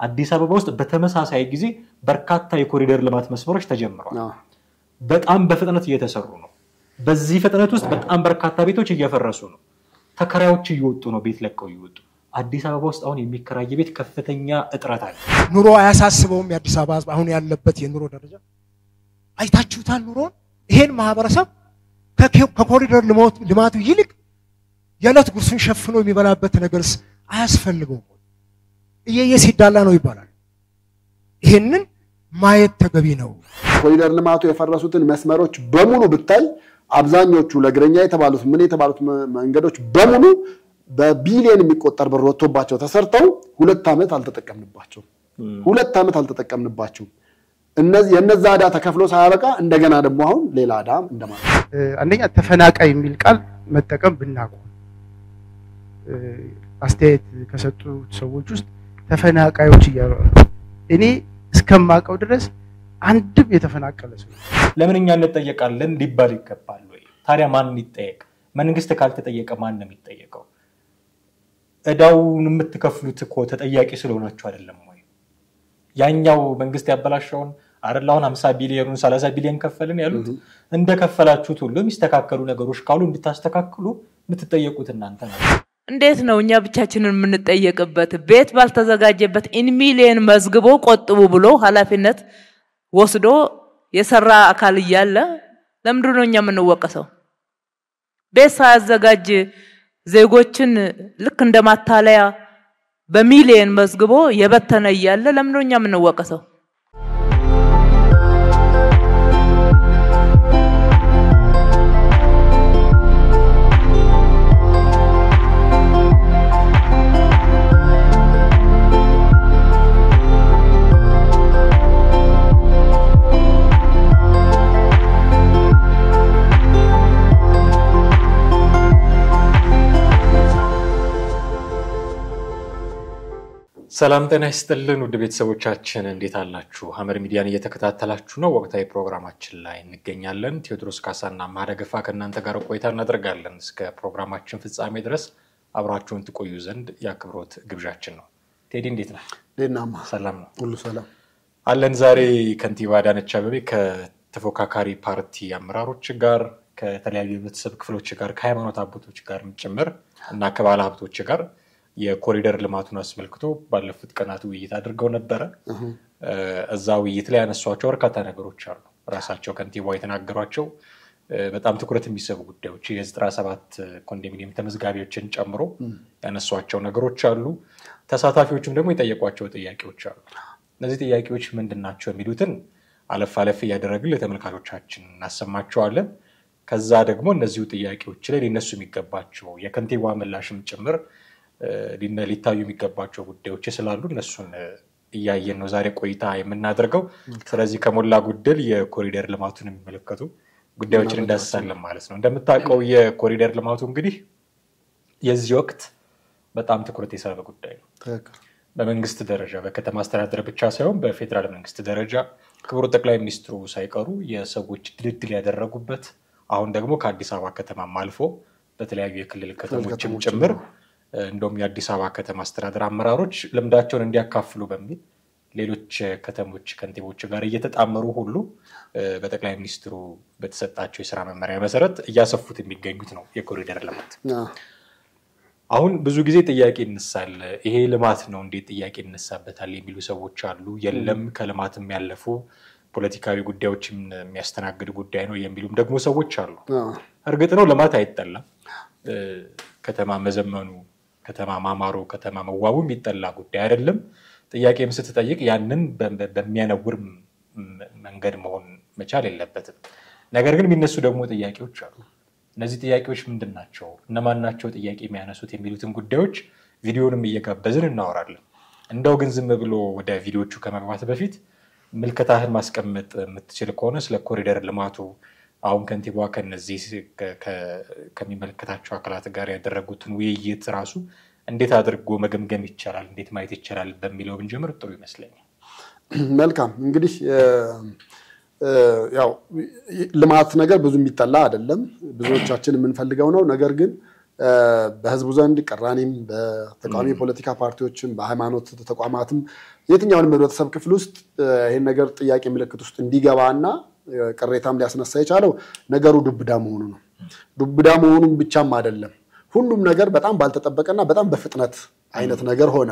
አዲስ አበባ ውስጥ በተመሳሳይ ጊዜ በርካታ የኮሪደር ልማት መስመሮች ተጀምረዋል። በጣም በፍጥነት እየተሰሩ ነው። በዚህ ፍጥነት ውስጥ በጣም በርካታ ቤቶች እየፈረሱ ነው። ተከራዮች እየወጡ ነው፣ ቤት ለቀው እየወጡ አዲስ አበባ ውስጥ አሁን የሚከራይ ቤት ከፍተኛ እጥረት አለ። ኑሮ አያሳስበውም። የአዲስ አበባ ሕዝብ አሁን ያለበት የኑሮ ደረጃ አይታችሁታል። ኑሮን ይሄን ማህበረሰብ ከኮሪደር ልማቱ ይልቅ የዕለት ጉርሱን ሸፍኖ የሚበላበት ነገርስ አያስፈልገውም? እየየ ሲዳላ ነው ይባላል። ይሄንን ማየት ተገቢ ነው። ኮሪደር ልማቱ የፈረሱትን መስመሮች በሙሉ ብታይ አብዛኞቹ ለእግረኛ የተባሉት ምን የተባሉት መንገዶች በሙሉ በቢሊየን የሚቆጠር ብር ወጥቶባቸው ተሰርተው ሁለት ዓመት አልተጠቀምንባቸውም። ሁለት ዓመት አልተጠቀምንባቸውም። የነዛ ዕዳ ተከፍሎ ሳያበቃ እንደገና ደግሞ አሁን ሌላ ዕዳ እንደማለት ነው። አንደኛ ተፈናቃይ የሚል ቃል መጠቀም ብናቆም፣ አስተያየት ከሰጡት ሰዎች ውስጥ ተፈናቃዮች እያሉ እኔ እስከማውቀው ድረስ አንድም የተፈናቀለ ሰው ለምን እኛ እንጠየቃለን ሊባል ይገባል ወይ? ታዲያ ማን ይጠየቅ? መንግስት ካልተጠየቀ ማን ነው የሚጠየቀው? ዕዳውን የምትከፍሉት እኮ ተጠያቂ ስለሆናችሁ አይደለም ወይ? ያኛው መንግስት ያበላሸውን አይደል? አሁን ሀምሳ ቢሊዮኑን ሰላሳ ቢሊዮን ከፈልን ያሉት እንደከፈላችሁት ሁሉ የሚስተካከሉ ነገሮች ካሉ እንድታስተካክሉ የምትጠየቁት እናንተ ነው። እንዴት ነው እኛ ብቻችንን የምንጠየቅበት? ቤት ባልተዘጋጀበት ኢን ሚሊየን መዝግቦ ቆጥቡ ብሎ ኃላፊነት ወስዶ የሰራ አካል እያለ ለምንድን ነው እኛ የምንወቀሰው? ቤት ሳያዘጋጅ ዜጎችን ልክ እንደ ማታለያ በሚሊየን መዝግቦ የበተነ እያለ ለምንድን ነው እኛ የምንወቀሰው? ሰላም ጤና ይስጥልን ውድ ቤተሰቦቻችን እንዴት አላችሁ? ሐመር ሚዲያን እየተከታተላችሁ ነው። ወቅታዊ ፕሮግራማችን ላይ እንገኛለን። ቴዎድሮስ ካሳና ማደገፋ ከእናንተ ጋር ቆይታ እናደርጋለን። እስከ ፕሮግራማችን ፍጻሜ ድረስ አብራችሁን ትቆዩ ዘንድ የአክብሮት ግብዣችን ነው። ቴዲ እንዴት ነህ? ዴናማ ሰላም ነው ሁሉ ሰላም አለን። ዛሬ ከንቲባ አዳነች አቤቤ ከተፎካካሪ ፓርቲ አመራሮች ጋር ከተለያዩ የህብረተሰብ ክፍሎች ጋር ከሃይማኖት አባቶች ጋር ጭምር እና ከባለ ሀብቶች ጋር የኮሪደር ልማቱን አስመልክቶ ባለፉት ቀናት ውይይት አድርገው ነበረ። እዛ ውይይት ላይ ያነሷቸው በርካታ ነገሮች አሉ። ራሳቸው ከንቲባዋ የተናገሯቸው በጣም ትኩረት የሚሰቡ ጉዳዮች የዘጠና ሰባት ኮንዶሚኒየም ተመዝጋቢዎችን ጨምሮ ያነሷቸው ነገሮች አሉ። ተሳታፊዎችም ደግሞ የጠየቋቸው ጥያቄዎች አሉ። እነዚህ ጥያቄዎች ምንድን ናቸው የሚሉትን አለፍ አለፍ እያደረግን ለተመልካቾቻችን እናሰማቸዋለን። ከዛ ደግሞ እነዚሁ ጥያቄዎች ላይ ሊነሱ የሚገባቸው የከንቲባዋ ምላሽም ጭምር ሊታዩ የሚገባቸው ጉዳዮች ስላሉ እነሱን እያየን ነው ዛሬ ቆይታ የምናደርገው። ስለዚህ ከሞላ ጎደል የኮሪደር ልማቱን የሚመለከቱ ጉዳዮችን እንዳስሳለን ማለት ነው። እንደምታውቀው የኮሪደር ልማቱ እንግዲህ የዚህ ወቅት በጣም ትኩረት የሳበ ጉዳይ ነው። በመንግስት ደረጃ በከተማ አስተዳደር ብቻ ሳይሆን በፌዴራል መንግስት ደረጃ ክቡር ጠቅላይ ሚኒስትሩ ሳይቀሩ የሰዎች ድልድል ያደረጉበት አሁን ደግሞ ከአዲስ አበባ ከተማም አልፎ በተለያዩ የክልል ከተሞችም ጭምር እንደውም የአዲስ አበባ ከተማ አስተዳደር አመራሮች ልምዳቸውን እንዲያካፍሉ በሚል ሌሎች ከተሞች ከንቲቦች ጋር እየተጣመሩ ሁሉ በጠቅላይ ሚኒስትሩ በተሰጣቸው የስራ መመሪያ መሰረት እያሰፉት የሚገኙት ነው የኮሪደር ልማት። አሁን ብዙ ጊዜ ጥያቄ ይነሳል። ይሄ ልማት ነው እንዴት ጥያቄ ይነሳበታል የሚሉ ሰዎች አሉ። የለም ከልማትም ያለፉ ፖለቲካዊ ጉዳዮችን የሚያስተናግድ ጉዳይ ነው የሚሉም ደግሞ ሰዎች አሉ። እርግጥ ነው ልማት አይጠላም። ከተማ መዘመኑ ከተማ ማማሩ ከተማ መዋቡ የሚጠላ ጉዳይ አይደለም። ጥያቄም ስትጠይቅ ያንን በሚያነውር መንገድ መሆን መቻል የለበትም። ነገር ግን የሚነሱ ደግሞ ጥያቄዎች አሉ። እነዚህ ጥያቄዎች ምንድን ናቸው? እነማን ናቸው ጥያቄ የሚያነሱት የሚሉትን ጉዳዮች ቪዲዮንም እየጋበዝን እናወራለን። እንደው ግን ዝም ብሎ ወደ ቪዲዮቹ ከመግባት በፊት ምልከታህን ማስቀመጥ የምትችል ከሆነ ስለ ኮሪደር ልማቱ አሁን ከንቲባዋ ከነዚህ ከሚመለከታቸው አካላት ጋር ያደረጉትን ውይይት ራሱ እንዴት አድርጎ መገምገም ይቻላል፣ እንዴት ማየት ይቻላል በሚለው ብንጀምር ጥሩ ይመስለኛል። መልካም እንግዲህ ያው ልማት ነገር ብዙ የሚጠላ አይደለም፣ ብዙዎቻችን የምንፈልገው ነው። ነገር ግን በህዝቡ ዘንድ ቅራኔም በተቃዋሚ ፖለቲካ ፓርቲዎችም በሃይማኖት ተቋማትም የትኛውንም ህብረተሰብ ክፍል ውስጥ ይህን ነገር ጥያቄ ምልክት ውስጥ እንዲገባ እና ቅሬታም ሊያስነሳ የቻለው ነገሩ ዱብዳ መሆኑ ነው። ዱብዳ መሆኑም ብቻም አይደለም፣ ሁሉም ነገር በጣም ባልተጠበቀና በጣም በፍጥነት አይነት ነገር ሆነ።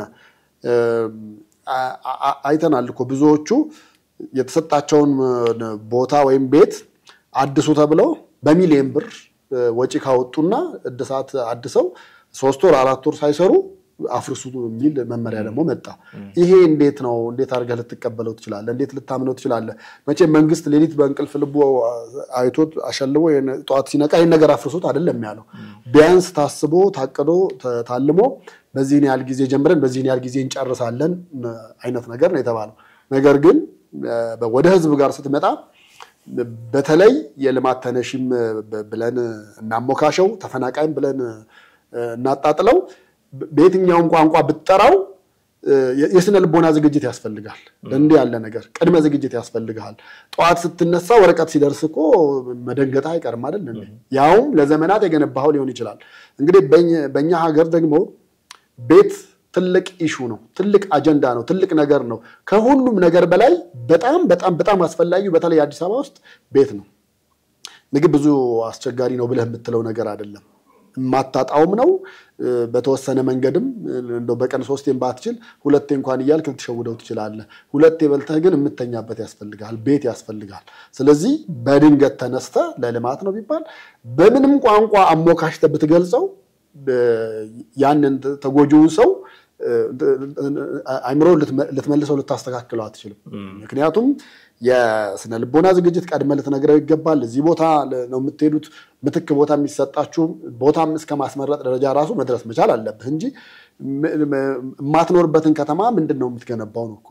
አይተናል እኮ ብዙዎቹ የተሰጣቸውን ቦታ ወይም ቤት አድሱ ተብለው በሚሊየን ብር ወጪ ካወጡና እድሳት አድሰው ሶስት ወር አራት ወር ሳይሰሩ አፍርሱ የሚል መመሪያ ደግሞ መጣ። ይሄ እንዴት ነው? እንዴት አድርገህ ልትቀበለው ትችላለህ? እንዴት ልታምነው ትችላለህ? መቼም መንግስት ሌሊት በእንቅልፍ ልቡ አይቶት አሸልቦ ጠዋት ሲነቃ ይህን ነገር አፍርሱት አይደለም ያለው። ቢያንስ ታስቦ ታቅዶ ታልሞ በዚህን ያህል ጊዜ ጀምረን በዚህን ያህል ጊዜ እንጨርሳለን አይነት ነገር ነው የተባለው። ነገር ግን ወደ ህዝብ ጋር ስትመጣ በተለይ የልማት ተነሺም ብለን እናሞካሸው ተፈናቃይም ብለን እናጣጥለው በየትኛውም ቋንቋ ብትጠራው የስነ ልቦና ዝግጅት ያስፈልጋል። እንዲህ ያለ ነገር ቅድመ ዝግጅት ያስፈልግሃል። ጠዋት ስትነሳ ወረቀት ሲደርስ እኮ መደንገጥ አይቀርም አይደል? ያውም ለዘመናት የገነባኸው ሊሆን ይችላል። እንግዲህ በእኛ ሀገር ደግሞ ቤት ትልቅ ኢሹ ነው፣ ትልቅ አጀንዳ ነው፣ ትልቅ ነገር ነው። ከሁሉም ነገር በላይ በጣም በጣም በጣም አስፈላጊው በተለይ አዲስ አበባ ውስጥ ቤት ነው። ምግብ ብዙ አስቸጋሪ ነው ብለህ የምትለው ነገር አይደለም። የማታጣውም ነው። በተወሰነ መንገድም እንደው በቀን ሶስቴን ባትችል ሁለቴ እንኳን እያልክ ልትሸውደው ትችላለህ። ሁለቴ በልተህ ግን የምተኛበት ያስፈልግሃል፣ ቤት ያስፈልግሃል። ስለዚህ በድንገት ተነስተ ለልማት ነው ቢባል በምንም ቋንቋ አሞካሽተህ ብትገልጸው ያንን ተጎጂውን ሰው አይምሮ ልትመልሰው ልታስተካክለው አትችልም። ምክንያቱም የስነ ልቦና ዝግጅት ቀድመህ ልትነግረው ይገባል። እዚህ ቦታ ነው የምትሄዱት፣ ምትክ ቦታ የሚሰጣችሁ ቦታም እስከ ማስመረጥ ደረጃ ራሱ መድረስ መቻል አለብህ እንጂ የማትኖርበትን ከተማ ምንድን ነው የምትገነባው ነው እኮ።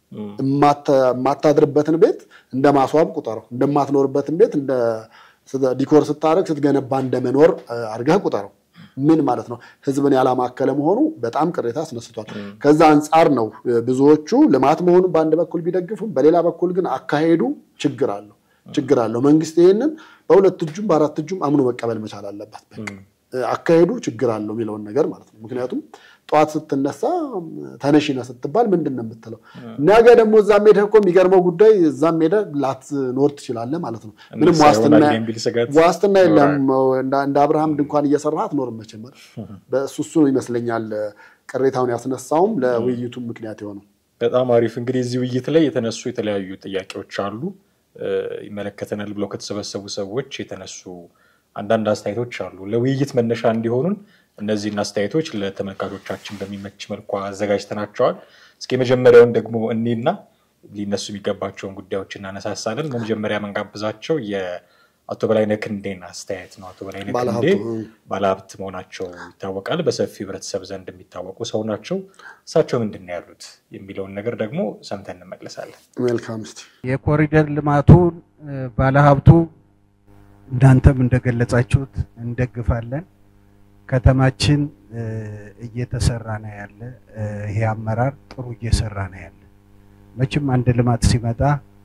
የማታድርበትን ቤት እንደ ማስዋብ ቁጠረው። እንደማትኖርበትን ቤት እንደ ዲኮር ስታደርግ ስትገነባ እንደመኖር አድርገህ ቁጠረው። ምን ማለት ነው? ህዝብን ያላማከለ መሆኑ በጣም ቅሬታ አስነስቷል። ከዛ አንጻር ነው ብዙዎቹ ልማት መሆኑን በአንድ በኩል ቢደግፉም፣ በሌላ በኩል ግን አካሄዱ ችግር አለው ችግር አለው። መንግስት ይህንን በሁለት እጁም በአራት እጁም አምኖ መቀበል መቻል አለበት። አካሄዱ ችግር አለው የሚለውን ነገር ማለት ነው። ምክንያቱም ጠዋት ስትነሳ ተነሺነ ስትባል ምንድን ነው የምትለው? ነገ ደግሞ እዛም ሄደህ እኮ የሚገርመው ጉዳይ እዛም ሄደህ ላትኖር ትችላለህ ማለት ነው። ምንም ዋስትና የለም። እንደ አብርሃም ድንኳን እየሰራህ አትኖርም መቼም። በእሱ እሱ ይመስለኛል ቅሬታውን ያስነሳውም ለውይይቱም ምክንያት የሆነው። በጣም አሪፍ። እንግዲህ እዚህ ውይይት ላይ የተነሱ የተለያዩ ጥያቄዎች አሉ። ይመለከተናል ብለው ከተሰበሰቡ ሰዎች የተነሱ አንዳንድ አስተያየቶች አሉ። ለውይይት መነሻ እንዲሆኑን እነዚህን አስተያየቶች ለተመልካቾቻችን በሚመች መልኩ አዘጋጅተናቸዋል። እስኪ የመጀመሪያውን ደግሞ እኔና ሊነሱ የሚገባቸውን ጉዳዮች እናነሳሳለን። በመጀመሪያ መንጋብዛቸው የአቶ በላይነህ ክንዴን አስተያየት ነው። አቶ በላይነህ ክንዴ ባለሀብት መሆናቸው ይታወቃል። በሰፊው ህብረተሰብ ዘንድ የሚታወቁ ሰው ናቸው። እሳቸው ምንድን ነው ያሉት የሚለውን ነገር ደግሞ ሰምተን እንመለሳለን። መልካም። እስኪ የኮሪደር ልማቱን ባለሀብቱ እናንተም እንደገለጻችሁት እንደግፋለን። ከተማችን እየተሰራ ነው ያለ። ይሄ አመራር ጥሩ እየሰራ ነው ያለ። መቼም አንድ ልማት ሲመጣ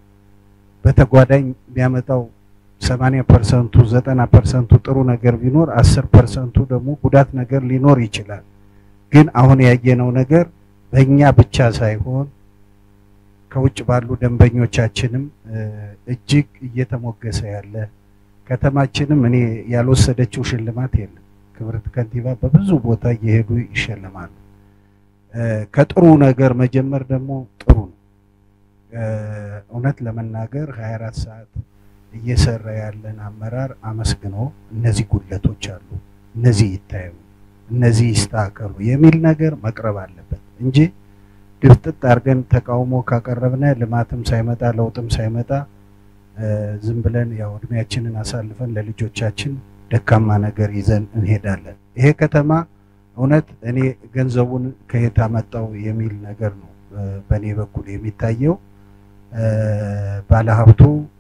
በተጓዳኝ የሚያመጣው ሰማንያ ፐርሰንቱ ዘጠና ፐርሰንቱ ጥሩ ነገር ቢኖር አስር ፐርሰንቱ ደግሞ ጉዳት ነገር ሊኖር ይችላል። ግን አሁን ያየነው ነገር በእኛ ብቻ ሳይሆን ከውጭ ባሉ ደንበኞቻችንም እጅግ እየተሞገሰ ያለ ከተማችንም እኔ ያልወሰደችው ሽልማት የለም። ክብርት ከንቲባ በብዙ ቦታ እየሄዱ ይሸልማሉ። ከጥሩ ነገር መጀመር ደግሞ ጥሩ ነው። እውነት ለመናገር 24 ሰዓት እየሰራ ያለን አመራር አመስግኖ እነዚህ ጉድለቶች አሉ፣ እነዚህ ይታዩ፣ እነዚህ ይስተካከሉ የሚል ነገር መቅረብ አለበት እንጂ ድፍጥጥ አድርገን ተቃውሞ ካቀረብነ ልማትም ሳይመጣ ለውጥም ሳይመጣ ዝም ብለን ያው እድሜያችንን አሳልፈን ለልጆቻችን ደካማ ነገር ይዘን እንሄዳለን። ይሄ ከተማ እውነት እኔ ገንዘቡን ከየት አመጣው የሚል ነገር ነው በእኔ በኩል የሚታየው። ባለሀብቱ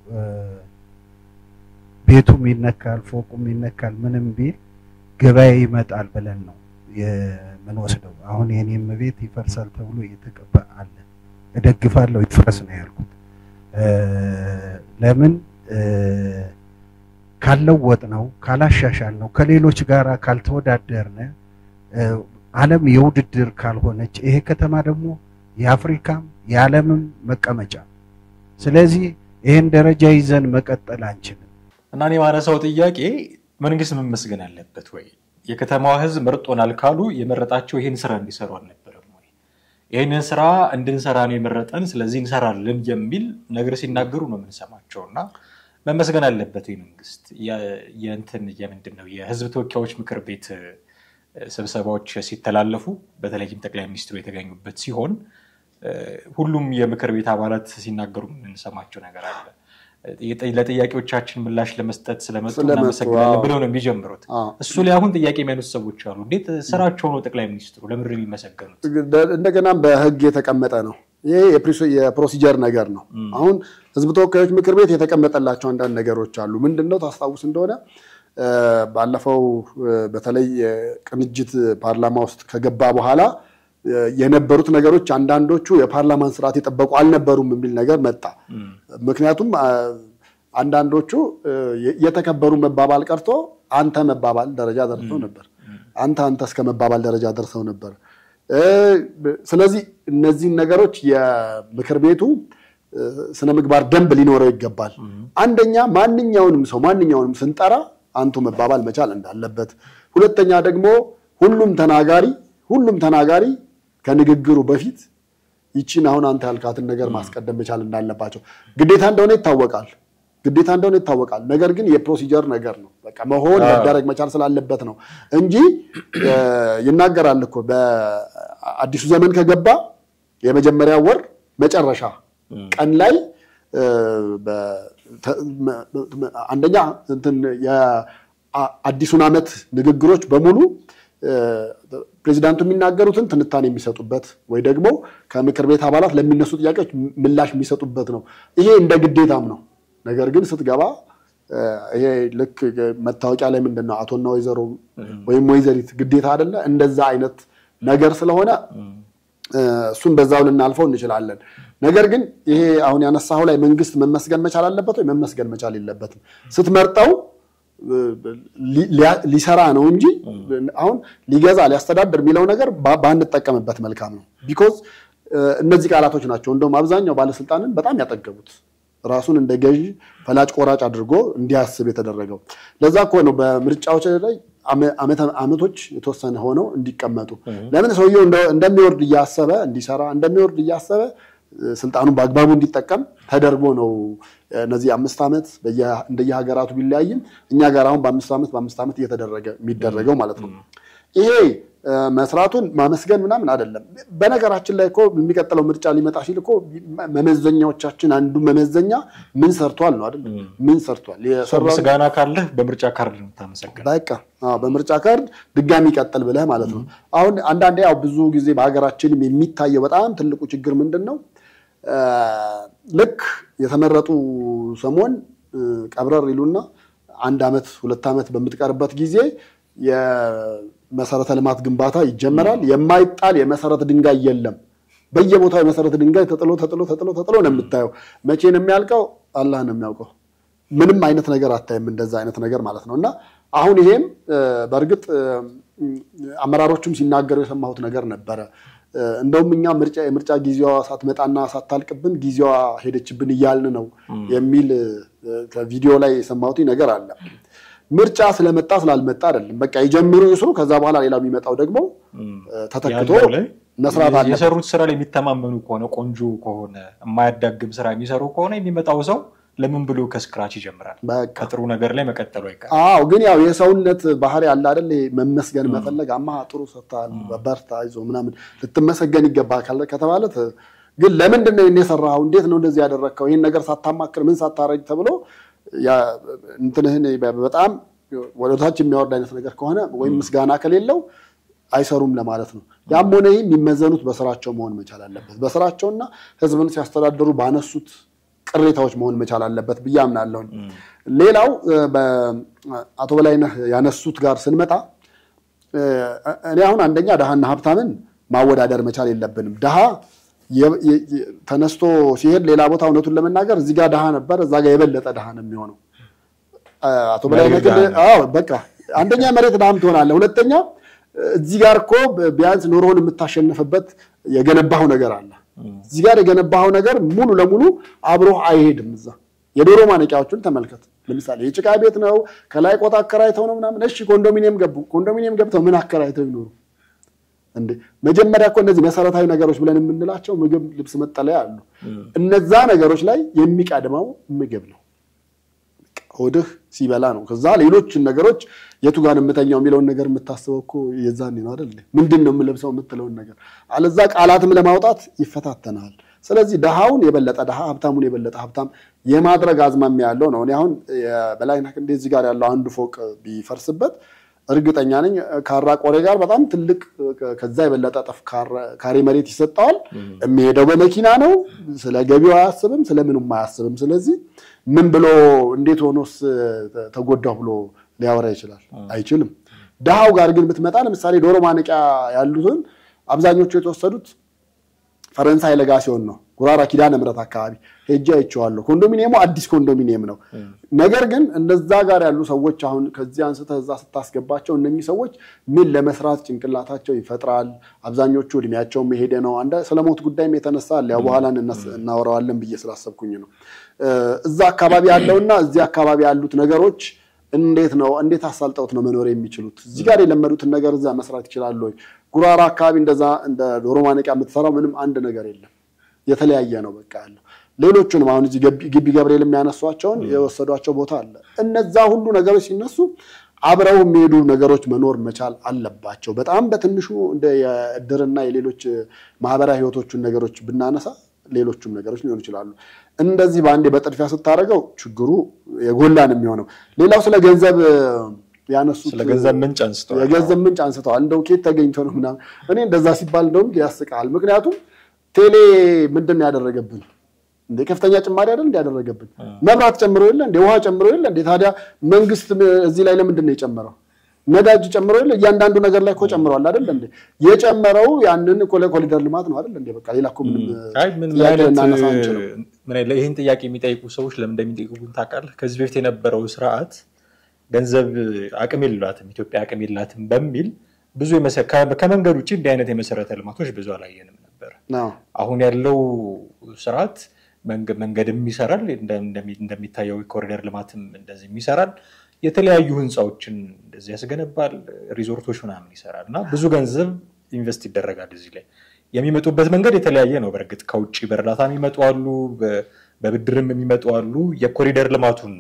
ቤቱም ይነካል፣ ፎቁም ይነካል፣ ምንም ቢል ገበያ ይመጣል ብለን ነው የምንወስደው። አሁን የኔም ቤት ይፈርሳል ተብሎ እየተቀባ አለ። እደግፋለሁ፣ ይፍረስ ነው ያልኩት። ለምን ካልለወጥ ነው ካላሻሻል ነው ከሌሎች ጋር ካልተወዳደርነ ዓለም የውድድር ካልሆነች ይሄ ከተማ ደግሞ የአፍሪካም የዓለምም መቀመጫ። ስለዚህ ይህን ደረጃ ይዘን መቀጠል አንችልም። እና እኔ ማነሳው ጥያቄ መንግስት መመስገን አለበት ወይ? የከተማዋ ህዝብ መርጦናል ካሉ የመረጣቸው ይህን ስራ እንዲሰሩ አልነበረም ወይ? ይህንን ስራ እንድንሰራ ነው የመረጠን፣ ስለዚህ እንሰራለን የሚል ነገር ሲናገሩ ነው የምንሰማቸው። እና መመስገን አለበት ወይ መንግስት? የእንትን የምንድን ነው የህዝብ ተወካዮች ምክር ቤት ስብሰባዎች ሲተላለፉ በተለይም ጠቅላይ ሚኒስትሩ የተገኙበት ሲሆን ሁሉም የምክር ቤት አባላት ሲናገሩ የምንሰማቸው ነገር አለ። ለጥያቄዎቻችን ምላሽ ለመስጠት ስለመጡ እናመሰግናለን ብለው ነው የሚጀምሩት። እሱ ላይ አሁን ጥያቄ የሚያነሱ ሰዎች አሉ። እንዴት ስራቸው ነው ጠቅላይ ሚኒስትሩ ለምድር የሚመሰገኑት? እንደገናም በህግ የተቀመጠ ነው። ይሄ የፕሮሲጀር ነገር ነው። አሁን ህዝብ ተወካዮች ምክር ቤት የተቀመጠላቸው አንዳንድ ነገሮች አሉ። ምንድን ነው ታስታውስ እንደሆነ ባለፈው በተለይ ቅንጅት ፓርላማ ውስጥ ከገባ በኋላ የነበሩት ነገሮች አንዳንዶቹ የፓርላማን ስርዓት የጠበቁ አልነበሩም የሚል ነገር መጣ። ምክንያቱም አንዳንዶቹ የተከበሩ መባባል ቀርቶ አንተ መባባል ደረጃ ደርሰው ነበር። አንተ አንተ እስከ መባባል ደረጃ ደርሰው ነበር። ስለዚህ እነዚህን ነገሮች የምክር ቤቱ ስነ ምግባር ደንብ ሊኖረው ይገባል። አንደኛ ማንኛውንም ሰው ማንኛውንም ስንጠራ አንቱ መባባል መቻል እንዳለበት፣ ሁለተኛ ደግሞ ሁሉም ተናጋሪ ሁሉም ተናጋሪ ከንግግሩ በፊት ይቺን አሁን አንተ ያልካትን ነገር ማስቀደም መቻል እንዳለባቸው ግዴታ እንደሆነ ይታወቃል። ግዴታ እንደሆነ ይታወቃል። ነገር ግን የፕሮሲጀር ነገር ነው። በቃ መሆን መደረግ መቻል ስላለበት ነው እንጂ ይናገራል እኮ በአዲሱ ዘመን ከገባ የመጀመሪያ ወር መጨረሻ ቀን ላይ አንደኛ እንትን የአዲሱን ዓመት ንግግሮች በሙሉ ፕሬዚዳንቱ የሚናገሩትን ትንታኔ የሚሰጡበት ወይ ደግሞ ከምክር ቤት አባላት ለሚነሱ ጥያቄዎች ምላሽ የሚሰጡበት ነው። ይሄ እንደ ግዴታም ነው። ነገር ግን ስትገባ ይሄ ልክ መታወቂያ ላይ ምንድን ነው አቶና ወይዘሮ ወይም ወይዘሪት ግዴታ አይደለ? እንደዛ አይነት ነገር ስለሆነ እሱን በዛው ልናልፈው እንችላለን። ነገር ግን ይሄ አሁን ያነሳው ላይ መንግስት መመስገን መቻል አለበት ወይ መመስገን መቻል የለበትም? ስትመርጠው ሊሰራ ነው እንጂ አሁን ሊገዛ ሊያስተዳድር የሚለው ነገር ባንጠቀምበት መልካም ነው። ቢኮዝ እነዚህ ቃላቶች ናቸው እንደውም አብዛኛው ባለስልጣንን በጣም ያጠገቡት ራሱን እንደ ገዢ ፈላጭ ቆራጭ አድርጎ እንዲያስብ የተደረገው። ለዛ እኮ ነው በምርጫዎች ላይ አመቶች የተወሰነ ሆነው እንዲቀመጡ። ለምን ሰውየው እንደሚወርድ እያሰበ እንዲሰራ እንደሚወርድ እያሰበ ስልጣኑን በአግባቡ እንዲጠቀም ተደርጎ ነው እነዚህ አምስት ዓመት እንደየሀገራቱ ቢለያይም እኛ ጋር አሁን በአምስት ዓመት በአምስት ዓመት እየተደረገ የሚደረገው ማለት ነው። ይሄ መስራቱን ማመስገን ምናምን አይደለም። በነገራችን ላይ እኮ የሚቀጥለው ምርጫ ሊመጣ ሲል እኮ መመዘኛዎቻችን አንዱ መመዘኛ ምን ሰርቷል ነው አይደል? ምን ሰርቷል? ምስጋና ካለህ በምርጫ ካርድ ነው የምታመሰግነው። በቃ በምርጫ ካርድ ድጋሚ ይቀጥል ብለህ ማለት ነው። አሁን አንዳንዴ ያው ብዙ ጊዜ በሀገራችንም የሚታየው በጣም ትልቁ ችግር ምንድን ነው? ልክ የተመረጡ ሰሞን ቀብረር ይሉና አንድ ዓመት ሁለት ዓመት በምትቀርበት ጊዜ የመሰረተ ልማት ግንባታ ይጀመራል። የማይጣል የመሰረት ድንጋይ የለም። በየቦታው የመሰረት ድንጋይ ተጥሎ ተጥሎ ተጥሎ ተጥሎ ነው የምታየው። መቼ ነው የሚያልቀው? አላህ ነው የሚያውቀው። ምንም አይነት ነገር አታይም፣ እንደዛ አይነት ነገር ማለት ነው። እና አሁን ይሄም በእርግጥ አመራሮቹም ሲናገሩ የሰማሁት ነገር ነበረ። እንደውም እኛ ምርጫ የምርጫ ጊዜዋ ሳትመጣና ሳታልቅብን ጊዜዋ ሄደችብን እያልን ነው የሚል ከቪዲዮ ላይ የሰማሁት ነገር አለ። ምርጫ ስለመጣ ስላልመጣ አይደለም። በቃ የጀምሩ ይስሩ። ከዛ በኋላ ሌላው የሚመጣው ደግሞ ተተክቶ መስራት አለ። የሰሩት ስራ ላይ የሚተማመኑ ከሆነ ቆንጆ ከሆነ የማያዳግም ስራ የሚሰሩ ከሆነ የሚመጣው ሰው ለምን ብሎ ከስክራች ይጀምራል? ከጥሩ ነገር ላይ መቀጠሉ አይቀርም። አዎ፣ ግን ያው የሰውነት ባህሪ አለ አይደል? መመስገን መፈለግ፣ አማ ጥሩ ሰርተሃል፣ በርታ፣ አይዞህ ምናምን ልትመሰገን ይገባል ከተባለ ግን ለምንድን ነው የሰራኸው? እንዴት ነው እንደዚህ ያደረግከው? ይህን ነገር ሳታማክር ምን ሳታረግ ተብሎ እንትንህን በጣም ወደታች የሚያወርድ አይነት ነገር ከሆነ ወይም ምስጋና ከሌለው አይሰሩም ለማለት ነው። ያም ሆነ ይህ የሚመዘኑት በስራቸው መሆን መቻል አለበት። በስራቸውና ህዝብን ሲያስተዳድሩ ባነሱት ቅሬታዎች መሆን መቻል አለበት ብዬ አምናለሁኝ። ሌላው አቶ በላይነህ ያነሱት ጋር ስንመጣ እኔ አሁን አንደኛ ድሃና ሀብታምን ማወዳደር መቻል የለብንም። ድሃ ተነስቶ ሲሄድ ሌላ ቦታ እውነቱን ለመናገር እዚህ ጋር ድሃ ነበር፣ እዛ ጋር የበለጠ ድሃ ነው የሚሆነው። አቶ በላይነህ ግን አዎ በቃ አንደኛ መሬት ድሃም ትሆናለህ። ሁለተኛ እዚህ ጋር እኮ ቢያንስ ኑሮውን የምታሸንፍበት የገነባው ነገር አለ። እዚህ ጋር የገነባው ነገር ሙሉ ለሙሉ አብሮህ አይሄድም። እዛ የዶሮ ማነቂያዎቹን ተመልከት። ለምሳሌ የጭቃ ቤት ነው፣ ከላይ ቆጥ አከራይተው ነው ምናምን። እሺ ኮንዶሚኒየም ገቡ። ኮንዶሚኒየም ገብተው ምን አከራይተው ይኖሩ እንዴ? መጀመሪያ እኮ እነዚህ መሰረታዊ ነገሮች ብለን የምንላቸው ምግብ፣ ልብስ፣ መጠለያ አሉ። እነዛ ነገሮች ላይ የሚቀድመው ምግብ ነው። ሆድህ ሲበላ ነው። ከዛ ሌሎችን ነገሮች የቱ ጋር የምተኛው የሚለውን ነገር የምታስበው እኮ የዛኔ ነው አይደል? ምንድን ነው የምለብሰው የምትለውን ነገር አለዛ ቃላትም ለማውጣት ይፈታተናል። ስለዚህ ድሃውን የበለጠ ድሃ ሀብታሙን የበለጠ ሀብታም የማድረግ አዝማሚያ ያለው ነው። እኔ አሁን በላይነህ ክንዴ እዚህ ጋር ያለው አንዱ ፎቅ ቢፈርስበት እርግጠኛ ነኝ ካራ ቆሬ ጋር በጣም ትልቅ ከዛ የበለጠ ጠፍ ካሬ መሬት ይሰጠዋል። የሚሄደው በመኪና ነው። ስለ ገቢው አያስብም፣ ስለምኑም አያስብም። ስለዚህ ምን ብሎ እንዴት ሆኖስ ተጎዳሁ ብሎ ሊያወራ ይችላል? አይችልም። ድሃው ጋር ግን ብትመጣ ለምሳሌ ዶሮ ማነቂያ ያሉትን አብዛኞቹ የተወሰዱት ፈረንሳይ ለጋ ሲሆን ነው። ጉራራ ኪዳነ ምሕረት አካባቢ ሄጄ አይቼዋለሁ። ኮንዶሚኒየሙ አዲስ ኮንዶሚኒየም ነው። ነገር ግን እነዛ ጋር ያሉ ሰዎች አሁን ከዚህ አንስተህ እዛ ስታስገባቸው እነኚህ ሰዎች ምን ለመስራት ጭንቅላታቸው ይፈጥራል። አብዛኞቹ እድሜያቸውም የሄደ ነው። አንዳ ስለሞት ጉዳይም የተነሳ አለ። ያው በኋላ እናወራዋለን ብዬ ስላሰብኩኝ ነው። እዛ አካባቢ ያለውና እዚህ አካባቢ ያሉት ነገሮች እንዴት ነው እንዴት አሳልጠውት ነው መኖር የሚችሉት? እዚህ ጋር የለመዱትን ነገር እዛ መስራት ይችላሉ ወይ? ጉራራ አካባቢ እንደዛ እንደ ዶሮ ማነቂያ የምትሰራው ምንም አንድ ነገር የለም። የተለያየ ነው በቃ ያለው። ሌሎቹንም አሁን እዚህ ግቢ ገብርኤል የሚያነሷቸውን የወሰዷቸው ቦታ አለ። እነዛ ሁሉ ነገሮች ሲነሱ አብረው የሚሄዱ ነገሮች መኖር መቻል አለባቸው። በጣም በትንሹ እንደ የእድርና የሌሎች ማህበራዊ ህይወቶቹን ነገሮች ብናነሳ ሌሎቹም ነገሮች ሊሆኑ ይችላሉ። እንደዚህ በአንዴ በጥድፊያ ስታደርገው ችግሩ የጎላን የሚሆነው። ሌላው ስለ ገንዘብ ያነሱት ስለ ገንዘብ ምንጭ አንስተዋል። የገንዘብ ምንጭ አንስተዋል። እንደው ኬት ተገኝቶ ነው ምናምን። እኔ እንደዛ ሲባል እንደውም ያስቃል። ምክንያቱም ቴሌ ምንድን ነው ያደረገብን? እንደ ከፍተኛ ጭማሪ አይደል እንደ ያደረገብን? መብራት ጨምሮ የለ እንደ ውሃ ጨምሮ የለ እንደ ታዲያ መንግስት እዚህ ላይ ለምንድን ነው የጨመረው? ነዳጅ ጨምሮ የለ እያንዳንዱ ነገር ላይ እኮ ጨምረዋል አይደል እንዴ? የጨመረው ያንን እኮ ለኮሪደር ልማት ነው አይደል እንዴ? በቃ ሌላ እኮ ምንም አይ ምን ጥያቄ አይነት ልናነሳ አንችልም። ምን አይነት ይህን ጥያቄ የሚጠይቁ ሰዎች ለምን እንደሚጠይቁን ታውቃለህ? ከዚህ በፊት የነበረው ስርዓት ገንዘብ አቅም የላትም ኢትዮጵያ አቅም የላትም በሚል ብዙ የመሰ- ከ- ከመንገድ ውጭ እንዲህ አይነት የመሰረተ ልማቶች ብዙ አላየንም ነበር። አዎ። አሁን ያለው ስርዓት መንገ- መንገድም ይሰራል፣ እንደ- እንደሚ- እንደሚታየው የኮሪደር ልማትም እንደዚህ ይሰራል። የተለያዩ ህንፃዎችን እንደዚህ ያስገነባል፣ ሪዞርቶች ምናምን ይሰራል እና ብዙ ገንዘብ ኢንቨስት ይደረጋል እዚህ ላይ። የሚመጡበት መንገድ የተለያየ ነው። በእርግጥ ከውጭ በእርዳታ የሚመጡ አሉ፣ በ- በብድርም የሚመጡ አሉ። የኮሪደር ልማቱን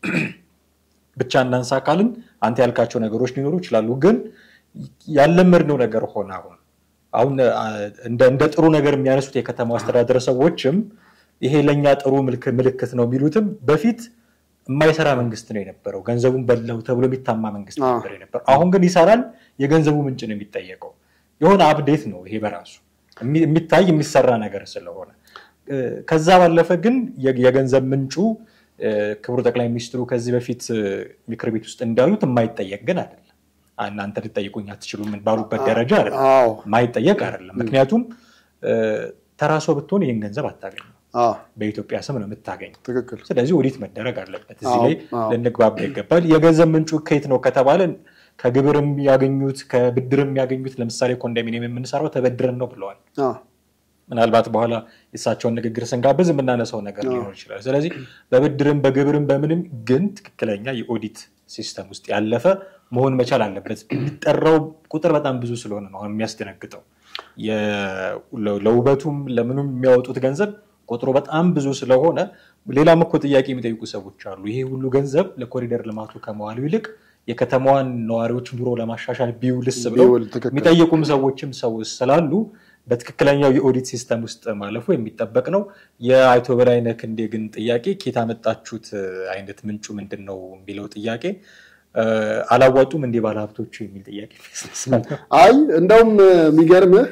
ብቻ እናንሳ ካልን አንተ ያልካቸው ነገሮች ሊኖሩ ይችላሉ። ግን ያለመድነው ነገር ሆነ አሁን አሁን አ፣ እንደ እንደ ጥሩ ነገር የሚያነሱት የከተማው አስተዳደር ሰዎችም ይሄ ለእኛ ጥሩ ምልክ- ምልክት ነው የሚሉትም በፊት የማይሰራ መንግስት ነው የነበረው። ገንዘቡን በላው ተብሎ የሚታማ መንግስት አዎ። ነበር የነበረው። አሁን ግን ይሰራል። የገንዘቡ ምንጭ ነው የሚጠየቀው። የሆነ አፕዴት ነው ይሄ በራሱ የሚ- የሚታይ የሚሰራ ነገር ስለሆነ እ፣ ከዛ ባለፈ ግን የ- የገንዘብ ምንጩ እ፣ ክቡር ጠቅላይ ሚኒስትሩ ከዚህ በፊት እ፣ ምክር ቤት ውስጥ እንዳሉት የማይጠየቅ ግን አይደለም። እናንተ ልጠይቁኝ አትችሉም ባሉበት ደረጃ አይደለም። አዎ። የማይጠየቅ አይደለም። ምክንያቱም እ፣ ተራ ሰው ብትሆን ይህን ገንዘብ አታገኝም። አዎ። በኢትዮጵያ ስም ነው የምታገኝ። ትክክል። ስለዚህ ኦዲት መደረግ አለበት። እዚህ አዎ፣ ላይ አዎ። ልንግባባ ይገባል። የገንዘብ ምንጩ ከየት ነው ከተባለ ከግብርም ያገኙት ከብድርም ያገኙት ለምሳሌ ኮንዶሚኒየም የምንሰራው ተበድረን ነው ብለዋል። አዎ። ምናልባት በኋላ የእሳቸውን ንግግር ስንጋብዝ የምናነሳው ነገር ሊሆን ይችላል። ስለዚህ በብድርም በግብርም በምንም ግን ትክክለኛ የኦዲት ሲስተም ውስጥ ያለፈ መሆን መቻል አለበት። የሚጠራው ቁጥር በጣም ብዙ ስለሆነ ነው አሁን የሚያስደነግጠው። የ- ለ- ለውበቱም ለምኑም የሚያወጡት ገንዘብ ቁጥሩ በጣም ብዙ ስለሆነ ሌላም እኮ ጥያቄ የሚጠይቁ ሰዎች አሉ። ይሄ ሁሉ ገንዘብ ለኮሪደር ልማቱ ከመዋሉ ይልቅ የከተማዋን ነዋሪዎች ኑሮ ለማሻሻል ቢውልስ ብለው ቢውል ትክክል። የሚጠይቁም ሰዎችም ሰው ስላሉ በትክክለኛው የኦዲት ሲስተም ውስጥ ማለፉ የሚጠበቅ ነው። የአቶ በላይነህ ክንዴ ግን ጥያቄ ኬት አመጣችሁት አይነት ምንጩ ምንድን ነው የሚለው ጥያቄ እ፣ አላዋጡም እንዲህ ባለሀብቶቹ የሚል ጥያቄ ያስነሳል። አይ እንደውም የሚገርምህ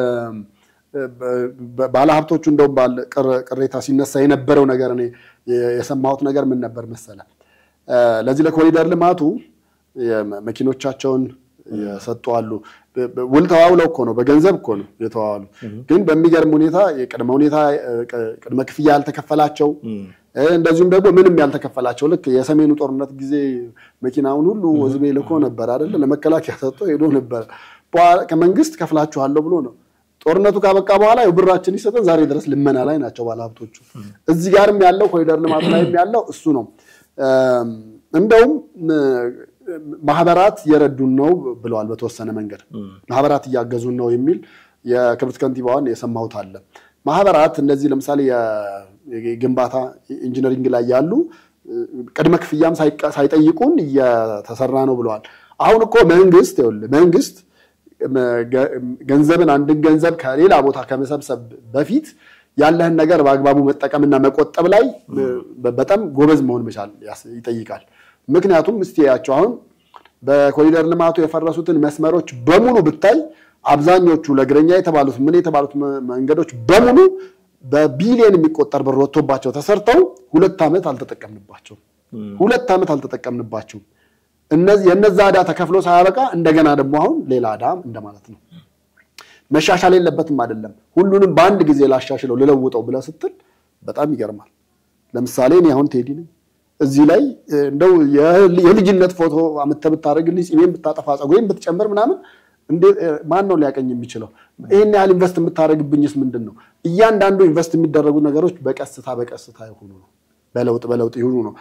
ባለሀብቶቹ እንደውም ባለ ቅር- ቅሬታ ሲነሳ የነበረው ነገር እኔ የሰማሁት ነገር ምን ነበር መሰለ እ፣ ለዚህ ለኮሪደር ልማቱ የመ- መኪኖቻቸውን የሰጡ አሉ። በ- በ- ውል ተዋውለው እኮ ነው፣ በገንዘብ እኮ ነው የተዋዋሉ። ግን በሚገርም ሁኔታ የቅድመ ሁኔታ እ፣ ቅ- ቅድመ ክፍያ ያልተከፈላቸው እ፣ እንደዚሁም ደግሞ ምንም ያልተከፈላቸው ልክ የሰሜኑ ጦርነት ጊዜ መኪናውን ሁሉ ህዝቤ ልኮ ነበር አይደለ? ለመከላከያ ሰጥቶ ሄዶ ነበር። በኋላ ከመንግስት ከፍላችኋለሁ ብሎ ነው። ጦርነቱ ካበቃ በኋላ ያው ብራችን ይሰጠን፣ ዛሬ ድረስ ልመና ላይ ናቸው ባለሀብቶቹ። እዚህ ጋርም ያለው ኮሪደር ልማት ላይም ያለው እሱ ነው። እም፣ እንደውም እ፣ ማህበራት የረዱን ነው ብለዋል። በተወሰነ መንገድ ማህበራት እያገዙን ነው የሚል የክብርት ከንቲባዋን የሰማሁት አለ። ማህበራት እነዚህ ለምሳሌ የ- የግንባታ ኢንጂነሪንግ ላይ ያሉ እ፣ ቅድመ ክፍያም ሳይቀ- ሳይጠይቁን እየተሰራ ነው ብለዋል። አሁን እኮ መንግስት ይኸውልህ መንግስት ገ- ገንዘብን አንድን ገንዘብ ከሌላ ቦታ ከመሰብሰብ በፊት ያለህን ነገር በአግባቡ መጠቀምና መቆጠብ ላይ በ- በጣም ጎበዝ መሆን መቻል ያስ- ይጠይቃል። ምክንያቱም እስቲ ያቸው አሁን በኮሪደር ልማቱ የፈረሱትን መስመሮች በሙሉ ብታይ አብዛኞቹ ለእግረኛ የተባሉት ምን የተባሉት መ- መንገዶች በሙሉ በቢሊየን የሚቆጠር ብር ወጥቶባቸው ተሰርተው ሁለት ዓመት አልተጠቀምንባቸውም። ሁለት ዓመት አልተጠቀምንባቸውም። እነዚህ የነዛ ዕዳ ተከፍሎ ሳያበቃ እንደገና ደግሞ አሁን ሌላ ዕዳ እንደማለት ነው። መሻሻል የለበትም አይደለም። ሁሉንም በአንድ ጊዜ ላሻሽለው ልለውጠው ብለህ ስትል በጣም ይገርማል። ለምሳሌ እኔ አሁን ቴዲ ነኝ። እዚህ ላይ እ፣ እንደው የል- የልጅነት ፎቶ አምጥተህ ብታደርግልኝ ጺሜን ብታጠፋ ጸጉሬን ብትጨምር ምናምን እንዴ- እ፣ ማን ነው ሊያቀኝ የሚችለው? ይህን ያህል ኢንቨስት የምታደርግብኝስ ምንድን ነው? እያንዳንዱ ኢንቨስት የሚደረጉ ነገሮች በቀስታ በቀስታ የሆኑ ነው በለውጥ በለውጥ ይሁኑ ነው።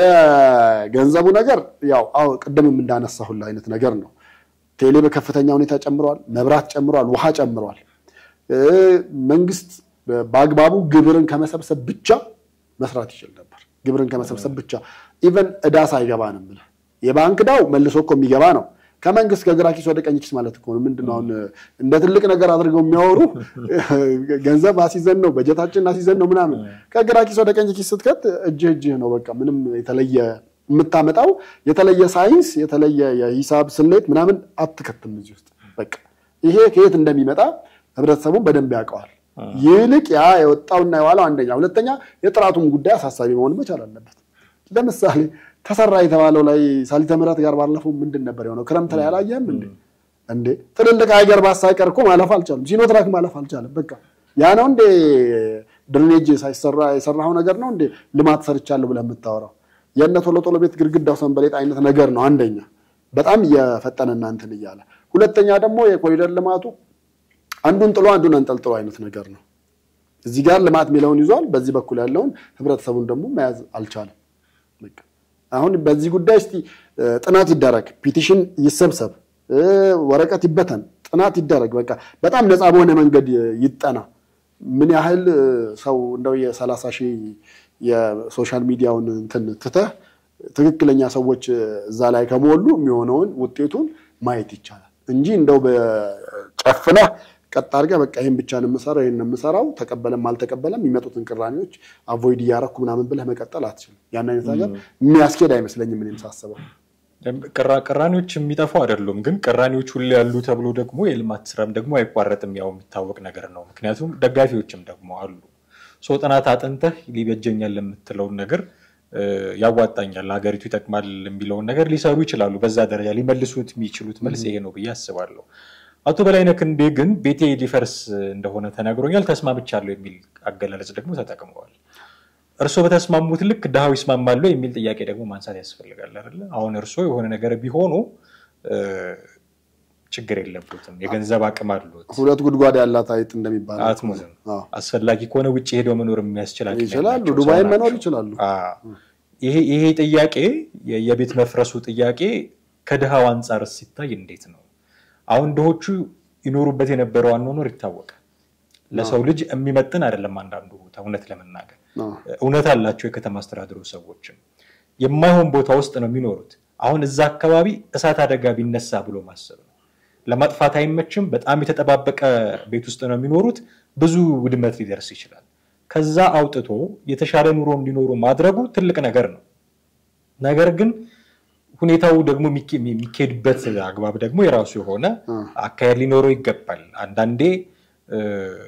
የገንዘቡ ነገር ያው አዎ ቅድምም እንዳነሳሁልህ አይነት ነገር ነው። ቴሌ በከፍተኛ ሁኔታ ጨምሯል፣ መብራት ጨምሯል፣ ውሃ ጨምሯል። እ፣ መንግስት በአግባቡ ግብርን ከመሰብሰብ ብቻ መስራት ይችል ነበር። ግብርን ከመሰብሰብ ብቻ ኢቨን እዳ ሳይገባ ነው የምልህ። የባንክ እዳው መልሶ እኮ የሚገባ ነው። ከመንግስት ከግራ ኪስ ወደ ቀኝ ኪስ ማለት እኮ ነው። ምንድን ነው አሁን እንደ ትልቅ ነገር አድርገው የሚያወሩ ገንዘብ አሲዘን ነው በጀታችን አሲዘን ነው ምናምን። ከግራ ኪስ ወደ ቀኝ ኪስ ስትከት እጅህ እጅህ ነው። በቃ ምንም የተለየ የምታመጣው የተለየ ሳይንስ የተለየ የሂሳብ ስሌት ምናምን አትከትም እዚህ ውስጥ። በቃ ይሄ ከየት እንደሚመጣ ህብረተሰቡን በደንብ ያውቀዋል። ይልቅ ያ የወጣውና የዋለው አንደኛ፣ ሁለተኛ የጥራቱን ጉዳይ አሳሳቢ መሆን መቻል አለበት። ለምሳሌ ተሰራ የተባለው ላይ ሳሊተ ምሕረት ጋር ባለፈው ምንድን ነበር የሆነው? ክረምት ላይ አላየህም እንዴ? እንዴ ትልልቅ ሀገር ባስ ሳይቀር እኮ ማለፍ አልቻሉም። ሲኖትራክ ማለፍ አልቻለም። በቃ ያ ነው እንዴ ድሬኔጅ ሳይሰራ የሰራው ነገር ነው እንዴ ልማት ሰርቻለሁ ብለህ የምታወራው? የእነ ቶሎ ቶሎ ቤት ግድግዳው ሰንበሌጥ አይነት ነገር ነው። አንደኛ በጣም እየፈጠነና እንትን እያለ፣ ሁለተኛ ደግሞ የኮሪደር ልማቱ አንዱን ጥሎ አንዱን አንጠልጥሎ አይነት ነገር ነው። እዚህ ጋር ልማት የሚለውን ይዟል፣ በዚህ በኩል ያለውን ህብረተሰቡን ደግሞ መያዝ አልቻለም። በቃ አሁን በዚህ ጉዳይ እስቲ እ፣ ጥናት ይደረግ፣ ፒቲሽን ይሰብሰብ፣ እ፣ ወረቀት ይበተን፣ ጥናት ይደረግ። በቃ በጣም ነፃ በሆነ መንገድ ይጠና። ምን ያህል እ፣ ሰው እንደው የሰላሳ ሺህ የሶሻል ሚዲያውን እንትን ትተህ ትክክለኛ ሰዎች እዛ ላይ ከሞሉ የሚሆነውን ውጤቱን ማየት ይቻላል እንጂ እንደው በጨፍነህ ቀጥ አድርገህ በቃ ይህን ብቻ ነው የምሰራው ይህን ነው የምሰራው ተቀበለም አልተቀበለም የሚመጡትን ቅራኔዎች አቮይድ እያረኩ ምናምን ብለህ መቀጠል አትችልም። ያን አይነት ነገር የሚያስኬድ አይመስለኝም እኔም ሳስበው። ቅራ- ቅራኔዎች የሚጠፉ አይደሉም፣ ግን ቅራኔዎች ሁሌ ያሉ ተብሎ ደግሞ የልማት ስራም ደግሞ አይቋረጥም። ያው የሚታወቅ ነገር ነው። ምክንያቱም ደጋፊዎችም ደግሞ አሉ። ሶ ጥናት አጥንተህ ሊበጀኛል የምትለውን ነገር እ፣ ያዋጣኛል፣ ሀገሪቱ ይጠቅማል የሚለውን ነገር ሊሰሩ ይችላሉ። በዛ ደረጃ ሊመልሱት የሚችሉት መልስ ይሄ ነው ብዬ አስባለሁ። አቶ በላይነህ ክንዴ ግን ቤቴ ሊፈርስ እንደሆነ ተነግሮኛል፣ ተስማምቻለሁ የሚል አገላለጽ ደግሞ ተጠቅመዋል። እርስዎ በተስማሙት ልክ ድሃው ይስማማሉ የሚል ጥያቄ ደግሞ ማንሳት ያስፈልጋል አይደለ? አሁን እርስዎ የሆነ ነገር ቢሆኑ እ፣ ችግር የለበትም፣ የገንዘብ አቅም አሉት፣ ሁለት ጉድጓድ ያላት አይጥ እንደሚባለው አትሞትም። አዎ። አስፈላጊ ከሆነ ውጭ ሄደው መኖር የሚያስችል አቅም ይችላሉ። ያላቸው ሰው ዱባይም ናቸው። መኖር ይችላሉ። አዎ። ይሄ ይሄ ጥያቄ የ- የቤት መፍረሱ ጥያቄ ከድሃው አንጻር ሲታይ እንዴት ነው? አሁን ድሆቹ ይኖሩበት የነበረው አኗኗር ይታወቃል። ለሰው ልጅ የሚመጥን አይደለም። አንዳንዱ ቦታ እውነት ለመናገር አዎ። እውነት አላቸው የከተማ አስተዳደሩ ሰዎችም የማይሆን ቦታ ውስጥ ነው የሚኖሩት። አሁን እዛ አካባቢ እሳት አደጋ ቢነሳ ብሎ ማሰብ ነው። ለማጥፋት አይመችም። በጣም የተጠባበቀ ቤት ውስጥ ነው የሚኖሩት። ብዙ ውድመት ሊደርስ ይችላል። ከዛ አውጥቶ የተሻለ ኑሮ እንዲኖሩ ማድረጉ ትልቅ ነገር ነው። ነገር ግን ሁኔታው ደግሞ የሚኬ- የሚካሄድበት አግባብ ደግሞ የራሱ የሆነ አካሄድ ሊኖረው ይገባል። አንዳንዴ እ፣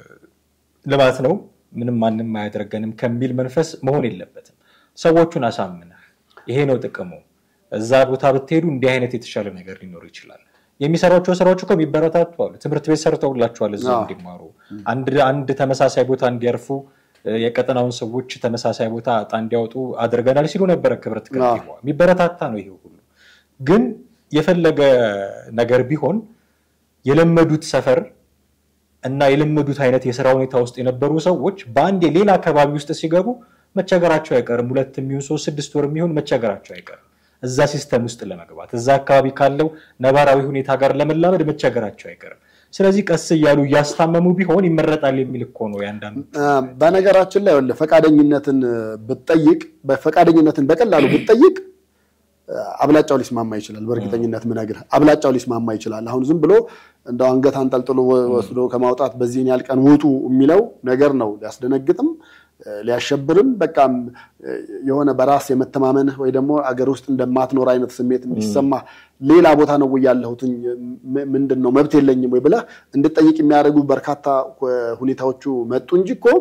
ልማት ነው ምንም ማንም አያደርገንም ከሚል መንፈስ መሆን የለበትም። ሰዎቹን አሳምነህ ይሄ ነው ጥቅሙ፣ እዛ ቦታ ብትሄዱ እንዲህ አይነት የተሻለ ነገር ሊኖር ይችላል። የሚሰሯቸው ስራዎች እኮ የሚበረታቱ አሉ። ትምህርት ቤት ሰርተውላቸዋል እዛ አዎ። እንዲማሩ፣ አንድ አንድ ተመሳሳይ ቦታ እንዲያርፉ የቀጠናውን ሰዎች ተመሳሳይ ቦታ እጣ እንዲያወጡ አድርገናል ሲሉ ነበረ ክብርት ከንቲባዋ። የሚበረታታ ነው ይሄ ሁሉ። ግን የፈለገ ነገር ቢሆን የለመዱት ሰፈር እና የለመዱት አይነት የስራ ሁኔታ ውስጥ የነበሩ ሰዎች በአንድ የሌላ አካባቢ ውስጥ ሲገቡ መቸገራቸው አይቀርም። ሁለት የሚሆን ሶስት ስድስት ወር የሚሆን መቸገራቸው አይቀርም። እዛ ሲስተም ውስጥ ለመግባት እዛ አካባቢ ካለው ነባራዊ ሁኔታ ጋር ለመላመድ መቸገራቸው አይቀርም። ስለዚህ ቀስ እያሉ እያስታመሙ ቢሆን ይመረጣል የሚል እኮ ነው ያንዳንዱ። በነገራችን ላይ ወለ ፈቃደኝነትን ብትጠይቅ ፈቃደኝነትን በቀላሉ ብትጠይቅ አብላጫው ሊስማማ ይችላል። በእርግጠኝነት ምነግርህ አብላጫው ሊስማማ ይችላል። አሁን ዝም ብሎ እንደው አንገት አንጠልጥሎ ወስዶ ከማውጣት በዚህን ያህል ቀን ውጡ የሚለው ነገር ነው ሊያስደነግጥም ሊያሸብርም በቃም የሆነ በራስ የመተማመንህ ወይ ደግሞ አገር ውስጥ እንደማትኖር አይነት ስሜት እንዲሰማ ሌላ ቦታ ነው ወይ ያለሁት ምንድን ነው መብት የለኝም ወይ ብለህ እንድጠይቅ የሚያደርጉ በርካታ ሁኔታዎቹ መጡ እንጂ እኮ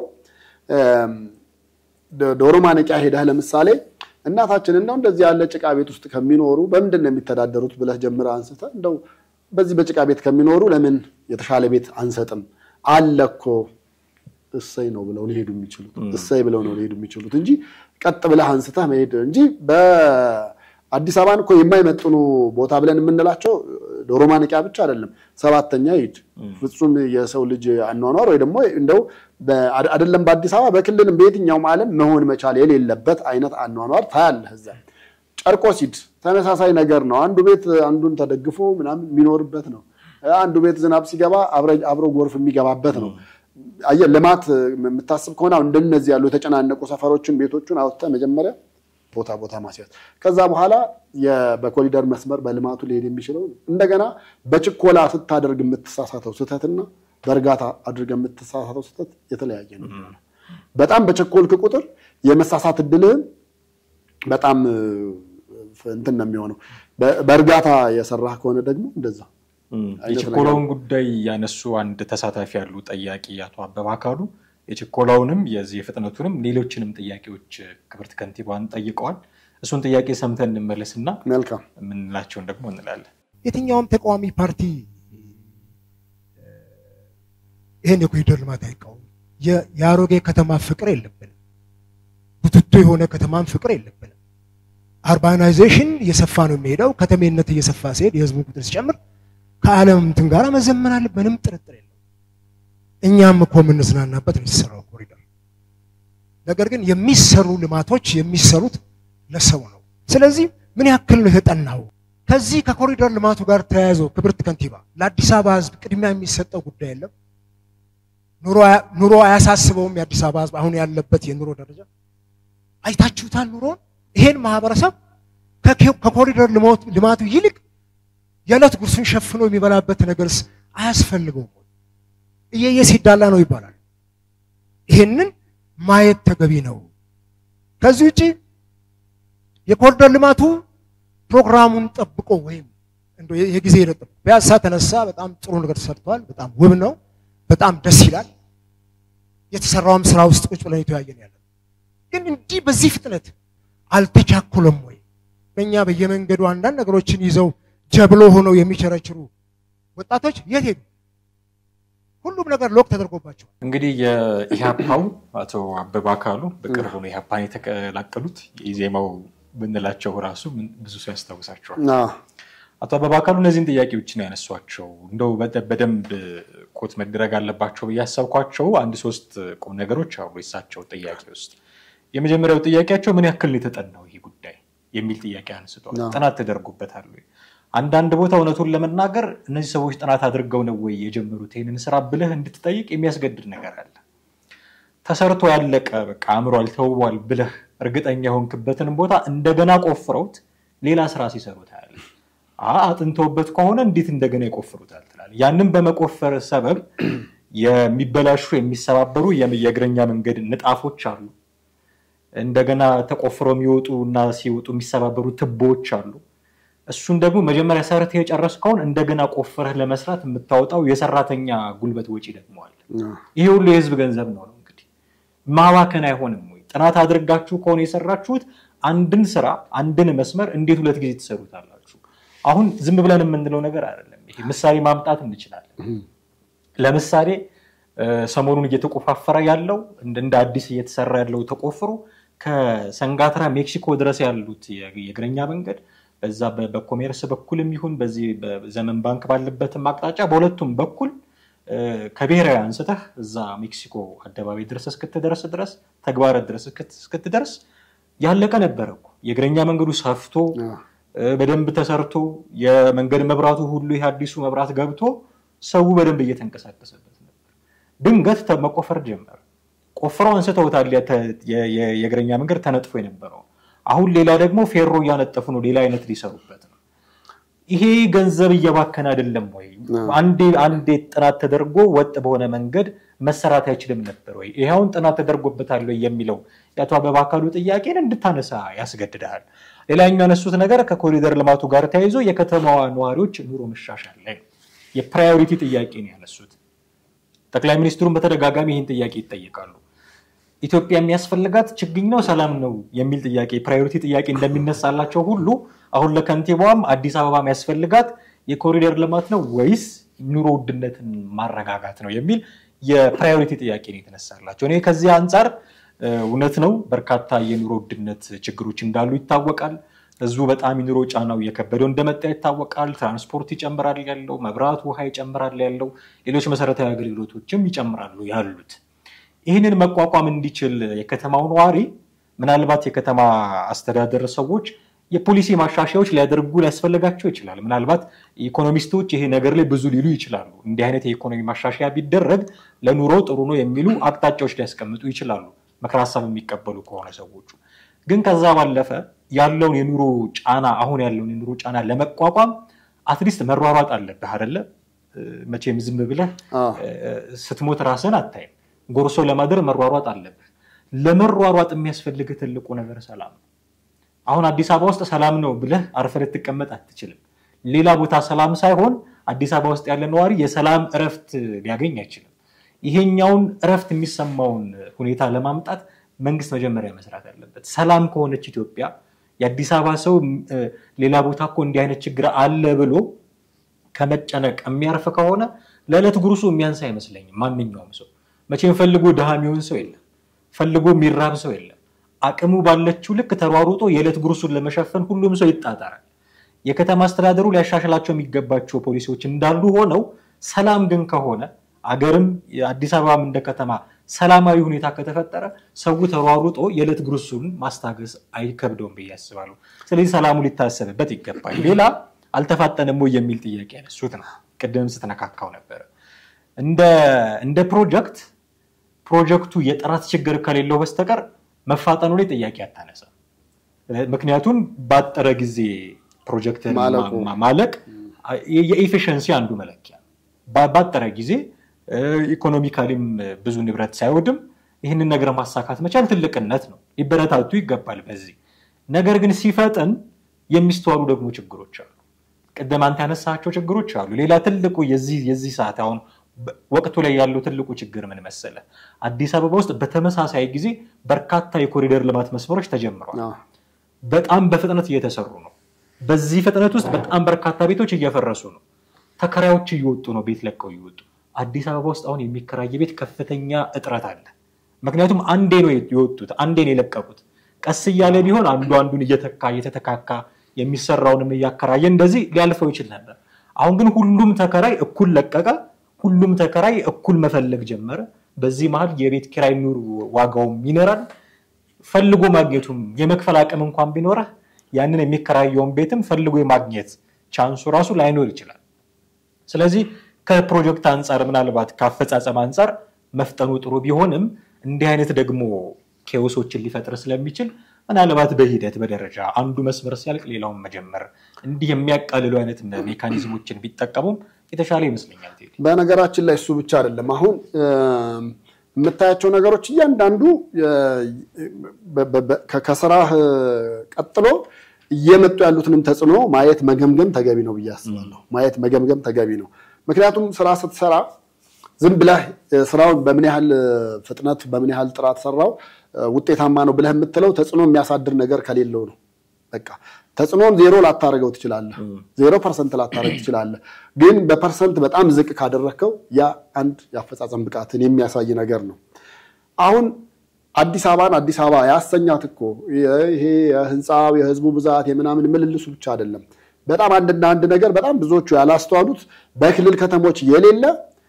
ዶሮ ማነቂያ ሄደህ ለምሳሌ እናታችን እንደው እንደዚህ ያለ ጭቃ ቤት ውስጥ ከሚኖሩ በምንድን ነው የሚተዳደሩት ብለህ ጀምረህ አንስተህ እንደው በዚህ በጭቃ ቤት ከሚኖሩ ለምን የተሻለ ቤት አንሰጥም አለ እኮ እሰይ ነው ብለው ሊሄዱ የሚችሉት እሰይ ብለው ነው ሊሄዱ የሚችሉት እንጂ ቀጥ ብለህ አንስተህ መሄድ እንጂ በአዲስ አበባን እኮ የማይመጥኑ ቦታ ብለን የምንላቸው ዶሮ ማነቂያ ብቻ አይደለም። ሰባተኛ ሂድ ፍጹም የሰው ልጅ አኗኗር ወይ ደግሞ እንደው አይደለም በአዲስ አበባ በክልልም በየትኛውም ዓለም መሆን መቻል የሌለበት አይነት አኗኗር ታያለህ። እዛ ጨርቆስ ሂድ ተመሳሳይ ነገር ነው። አንዱ ቤት አንዱን ተደግፎ ምናምን የሚኖርበት ነው። አንዱ ቤት ዝናብ ሲገባ አብሮ ጎርፍ የሚገባበት ነው። አየህ ልማት የምታስብ ከሆነ እንደነዚህ ያሉ የተጨናነቁ ሰፈሮችን ቤቶቹን አውጥተህ መጀመሪያ ቦታ ቦታ ማስያዝ ከዛ በኋላ በኮሪደር መስመር በልማቱ ሊሄድ የሚችለው እንደገና በችኮላ ስታደርግ የምትሳሳተው ስህተትና በእርጋታ አድርገህ የምትሳሳተው ስህተት የተለያየ ነው። በጣም በቸኮልክ ቁጥር የመሳሳት እድልህን በጣም እንትን ነው የሚሆነው። በእርጋታ የሰራህ ከሆነ ደግሞ እንደዛ የችኮላውን ጉዳይ ያነሱ አንድ ተሳታፊ ያሉ ጠያቂ አቶ አበባ አካሉ የችኮላውንም የዚህ የፍጥነቱንም ሌሎችንም ጥያቄዎች ክብርት ከንቲባን ጠይቀዋል። እሱን ጥያቄ ሰምተን እንመለስና መልካም የምንላቸውን ደግሞ እንላለን። የትኛውም ተቃዋሚ ፓርቲ ይህን የኮሪደር ልማት አይቃወም። የአሮጌ ከተማ ፍቅር የለብንም። ቡትቶ የሆነ ከተማም ፍቅር የለብንም። አርባናይዜሽን እየሰፋ ነው የሚሄደው። ከተሜነት እየሰፋ ሲሄድ የህዝቡ ቁጥር ሲጨምር ከዓለም እንትን ጋር መዘመን አለ፣ ምንም ጥርጥር የለው። እኛም እኮ የምንዝናናበት ነው የተሰራው ኮሪደር። ነገር ግን የሚሰሩ ልማቶች የሚሰሩት ለሰው ነው። ስለዚህ ምን ያክል ነው የተጠናው? ከዚህ ከኮሪደር ልማቱ ጋር ተያይዞ ክብርት ከንቲባ ለአዲስ አበባ ህዝብ ቅድሚያ የሚሰጠው ጉዳይ የለም? ኑሮ አያሳስበውም? የአዲስ አበባ ህዝብ አሁን ያለበት የኑሮ ደረጃ አይታችሁታል ኑሮን። ይሄን ማህበረሰብ ከኮሪደር ልማቱ ይልቅ የዕለት ጉርሱን ሸፍኖ የሚበላበት ነገርስ አያስፈልገውም? እየየ ሲዳላ ነው ይባላል። ይሄንን ማየት ተገቢ ነው። ከዚህ ውጭ የኮሪደር ልማቱ ፕሮግራሙን ጠብቆ ወይም እንደ የጊዜ ሂደት ፒያሳ ተነሳ፣ በጣም ጥሩ ነገር ተሰርቷል። በጣም ውብ ነው። በጣም ደስ ይላል። የተሰራውም ስራ ውስጥ ቁጭ ብለን የተወያየን ያለ ግን እንዲህ በዚህ ፍጥነት አልተቻኮለም ወይ? በእኛ በየመንገዱ አንዳንድ ነገሮችን ይዘው ጀብሎ ሆነው የሚቸረችሩ ወጣቶች የት ሄዱ? ሁሉም ነገር ሎክ ተደርጎባቸዋል። እንግዲህ የኢህአፓው አቶ አበባ አካሉ በቅርቡ ነው ኢህአፓን የተቀላቀሉት። የኢዜማው ብንላቸው ራሱ ብዙ ሰው ያስታውሳቸዋል። አቶ አበባ አካሉ እነዚህን ጥያቄዎች ነው ያነሷቸው። እንደው በደንብ ኮት መደረግ አለባቸው ብዬ ያሰብኳቸው አንድ ሶስት ቁም ነገሮች አሉ የሳቸው ጥያቄ ውስጥ። የመጀመሪያው ጥያቄያቸው ምን ያክል ነው የተጠናው ይህ ጉዳይ የሚል ጥያቄ አንስተዋል። ጥናት ተደርጎበታል ወይ? አንዳንድ ቦታ እውነቱን ለመናገር እነዚህ ሰዎች ጥናት አድርገው ነው ወይ የጀመሩት ይህንን ስራ ብለህ እንድትጠይቅ የሚያስገድድ ነገር አለ። ተሰርቶ ያለቀ በቃ አምሯል፣ ተውቧል ብለህ እርግጠኛ የሆንክበትን ቦታ እንደገና ቆፍረውት ሌላ ስራ ሲሰሩ ታያለህ። አጥንተውበት ከሆነ እንዴት እንደገና ይቆፍሩታል ትላለህ። ያንን በመቆፈር ሰበብ የሚበላሹ የሚሰባበሩ የእግረኛ መንገድ ንጣፎች አሉ። እንደገና ተቆፍረው የሚወጡ እና ሲወጡ የሚሰባበሩ ትቦዎች አሉ። እሱን ደግሞ መጀመሪያ ሰርተህ የጨረስከውን እንደገና ቆፍረህ ለመስራት የምታወጣው የሰራተኛ ጉልበት ወጪ ደግሞ አለ። ይሄ ሁሉ የህዝብ ገንዘብ ነው ነው እንግዲህ ማባከን አይሆንም ወይ? ጥናት አድርጋችሁ ከሆነ የሰራችሁት አንድን ስራ አንድን መስመር እንዴት ሁለት ጊዜ ትሰሩታላችሁ? አሁን ዝም ብለን የምንለው ነገር አይደለም። ይሄ ምሳሌ ማምጣት እንችላለን። ለምሳሌ ሰሞኑን እየተቆፋፈረ ያለው እንደ አዲስ እየተሰራ ያለው ተቆፍሮ ከሰንጋትራ ሜክሲኮ ድረስ ያሉት የእግረኛ መንገድ በዛ በኮሜርስ በኩልም ይሁን በዚህ በዘመን ባንክ ባለበትም አቅጣጫ በሁለቱም በኩል ከብሔራዊ አንስተህ እዛ ሜክሲኮ አደባባይ ድረስ እስክትደርስ ድረስ ተግባረት ድረስ እስክትደርስ ያለቀ ነበረ እኮ። የእግረኛ መንገዱ ሰፍቶ በደንብ ተሰርቶ የመንገድ መብራቱ ሁሉ ይህ አዲሱ መብራት ገብቶ ሰው በደንብ እየተንቀሳቀሰበት ነበር። ድንገት መቆፈር ጀመረ። ቆፍረው አንስተውታል። የእግረኛ መንገድ ተነጥፎ የነበረው አሁን ሌላ ደግሞ ፌሮ እያነጠፉ ነው። ሌላ አይነት ሊሰሩበት ነው። ይሄ ገንዘብ እየባከነ አይደለም ወይ? አንዴ አንዴ ጥናት ተደርጎ ወጥ በሆነ መንገድ መሰራት አይችልም ነበር ወይ? ይኸውን ጥናት ተደርጎበታል ወይ የሚለው የአቶ አበባ አካሉ ጥያቄን እንድታነሳ ያስገድዳል። ሌላኛው ያነሱት ነገር ከኮሪደር ልማቱ ጋር ተያይዞ የከተማዋ ነዋሪዎች ኑሮ መሻሻል ላይ የፕራዮሪቲ ጥያቄ ነው ያነሱት። ጠቅላይ ሚኒስትሩን በተደጋጋሚ ይህን ጥያቄ ይጠየቃሉ። ኢትዮጵያ የሚያስፈልጋት ችግኝ ነው ሰላም ነው የሚል ጥያቄ ፕራዮሪቲ ጥያቄ እንደሚነሳላቸው ሁሉ አሁን ለከንቲባዋም አዲስ አበባ የሚያስፈልጋት የኮሪደር ልማት ነው ወይስ ኑሮ ውድነትን ማረጋጋት ነው የሚል የፕራዮሪቲ ጥያቄ ነው የተነሳላቸው። እኔ ከዚህ አንጻር እውነት ነው በርካታ የኑሮ ውድነት ችግሮች እንዳሉ ይታወቃል። ህዝቡ በጣም የኑሮ ጫናው እየከበደው እንደመጣ ይታወቃል። ትራንስፖርት ይጨምራል ያለው፣ መብራት ውሃ ይጨምራል ያለው፣ ሌሎች መሰረታዊ አገልግሎቶችም ይጨምራሉ ያሉት። ይህንን መቋቋም እንዲችል የከተማው ነዋሪ ምናልባት የከተማ አስተዳደር ሰዎች የፖሊሲ ማሻሻያዎች ሊያደርጉ ሊያስፈልጋቸው ይችላል። ምናልባት ኢኮኖሚስቶች ይሄ ነገር ላይ ብዙ ሊሉ ይችላሉ። እንዲህ አይነት የኢኮኖሚ ማሻሻያ ቢደረግ ለኑሮ ጥሩ ነው የሚሉ አቅጣጫዎች ሊያስቀምጡ ይችላሉ፣ ምክረ ሀሳብ የሚቀበሉ ከሆነ ሰዎቹ። ግን ከዛ ባለፈ ያለውን የኑሮ ጫና አሁን ያለውን የኑሮ ጫና ለመቋቋም አትሊስት መሯሯጥ አለብህ አይደለ? መቼም ዝም ብለህ ስትሞት ራስን አታይም። ጎርሶ ለማደር መሯሯጥ አለብህ። ለመሯሯጥ የሚያስፈልግህ ትልቁ ነገር ሰላም ነው። አሁን አዲስ አበባ ውስጥ ሰላም ነው ብለህ አርፈህ ልትቀመጥ አትችልም። ሌላ ቦታ ሰላም ሳይሆን አዲስ አበባ ውስጥ ያለ ነዋሪ የሰላም እረፍት ሊያገኝ አይችልም። ይሄኛውን እረፍት የሚሰማውን ሁኔታ ለማምጣት መንግስት መጀመሪያ መስራት አለበት። ሰላም ከሆነች ኢትዮጵያ የአዲስ አበባ ሰው ሌላ ቦታ እኮ እንዲህ አይነት ችግር አለ ብሎ ከመጨነቅ የሚያርፍ ከሆነ ለዕለት ጉርሱ የሚያንስ አይመስለኝም። ማንኛውም ሰው መቼም ፈልጎ ድሃ የሚሆን ሰው የለም፣ ፈልጎ የሚራብ ሰው የለም። አቅሙ ባለችው ልክ ተሯሩጦ የዕለት ጉርሱን ለመሸፈን ሁሉም ሰው ይጣጣራል። የከተማ አስተዳደሩ ሊያሻሽላቸው የሚገባቸው ፖሊሲዎች እንዳሉ ሆነው ሰላም ግን ከሆነ አገርም የአዲስ አበባም እንደ ከተማ ሰላማዊ ሁኔታ ከተፈጠረ ሰው ተሯሩጦ የዕለት ጉርሱን ማስታገስ አይከብደውም ብዬ አስባለሁ። ስለዚህ ሰላሙ ሊታሰብበት ይገባል። ሌላ አልተፋጠንም ወይ የሚል ጥያቄ ያነሱት ነው። ቅድም ስትነካካው ነበረ። እንደ ፕሮጀክት ፕሮጀክቱ የጥራት ችግር ከሌለው በስተቀር መፋጠኑ ላይ ጥያቄ አታነሳ። ምክንያቱም ባጠረ ጊዜ ፕሮጀክት ማለቅ የኤፊሽንሲ አንዱ መለኪያ ባጠረ ጊዜ ኢኮኖሚካሊም ብዙ ንብረት ሳይወድም ይህንን ነገር ማሳካት መቻል ትልቅነት ነው። ሊበረታቱ ይገባል በዚህ ነገር ግን ሲፈጥን የሚስተዋሉ ደግሞ ችግሮች አሉ። ቅድም አንተ ያነሳቸው ችግሮች አሉ። ሌላ ትልቁ የዚህ ሰዓት አሁን ወቅቱ ላይ ያለው ትልቁ ችግር ምን መሰለ? አዲስ አበባ ውስጥ በተመሳሳይ ጊዜ በርካታ የኮሪደር ልማት መስመሮች ተጀምረዋል። በጣም በፍጥነት እየተሰሩ ነው። በዚህ ፍጥነት ውስጥ በጣም በርካታ ቤቶች እየፈረሱ ነው። ተከራዮች እየወጡ ነው፣ ቤት ለቀው እየወጡ አዲስ አበባ ውስጥ አሁን የሚከራይ ቤት ከፍተኛ እጥረት አለ። ምክንያቱም አንዴ ነው የወጡት፣ አንዴ ነው የለቀቁት። ቀስ እያለ ቢሆን አንዱ አንዱን እየተካ እየተተካካ የሚሰራውንም እያከራየ እንደዚህ ሊያልፈው ይችል ነበር። አሁን ግን ሁሉም ተከራይ እኩል ለቀቀ። ሁሉም ተከራይ እኩል መፈለግ ጀመረ። በዚህ መሀል የቤት ኪራይ ኑር ዋጋውም ይኖራል። ፈልጎ ማግኘቱም የመክፈል አቅም እንኳን ቢኖረህ ያንን የሚከራየውን ቤትም ፈልጎ የማግኘት ቻንሱ ራሱ ላይኖር ይችላል። ስለዚህ ከፕሮጀክት አንጻር ምናልባት ከአፈጻጸም አንጻር መፍጠኑ ጥሩ ቢሆንም እንዲህ አይነት ደግሞ ኬዎሶችን ሊፈጥር ስለሚችል ምናልባት በሂደት በደረጃ አንዱ መስመር ሲያልቅ ሌላውን መጀመር እንዲህ የሚያቃልሉ አይነት ሜካኒዝሞችን ቢጠቀሙም የተሻለ ይመስለኛል። በነገራችን ላይ እሱ ብቻ አይደለም። አሁን የምታያቸው ነገሮች እያንዳንዱ ከስራህ ቀጥሎ እየመጡ ያሉትንም ተጽዕኖ ማየት መገምገም ተገቢ ነው ብዬ አስባለሁ። ማየት መገምገም ተገቢ ነው። ምክንያቱም ስራ ስትሰራ ዝም ብለህ ስራውን በምን ያህል ፍጥነት በምን ያህል ጥራት ሰራው ውጤታማ ነው ብለህ የምትለው ተጽዕኖ የሚያሳድር ነገር ከሌለው ነው። በቃ ተጽዕኖን ዜሮ ላታደርገው ትችላለህ። ዜሮ ፐርሰንት ላታደርግ ትችላለህ። ግን በፐርሰንት በጣም ዝቅ ካደረግከው ያ አንድ የአፈጻጸም ብቃትን የሚያሳይ ነገር ነው። አሁን አዲስ አበባን አዲስ አበባ ያሰኛት እኮ ይሄ የህንፃው የህዝቡ ብዛት የምናምን ምልልሱ ብቻ አይደለም። በጣም አንድና አንድ ነገር በጣም ብዙዎቹ ያላስተዋሉት በክልል ከተሞች የሌለ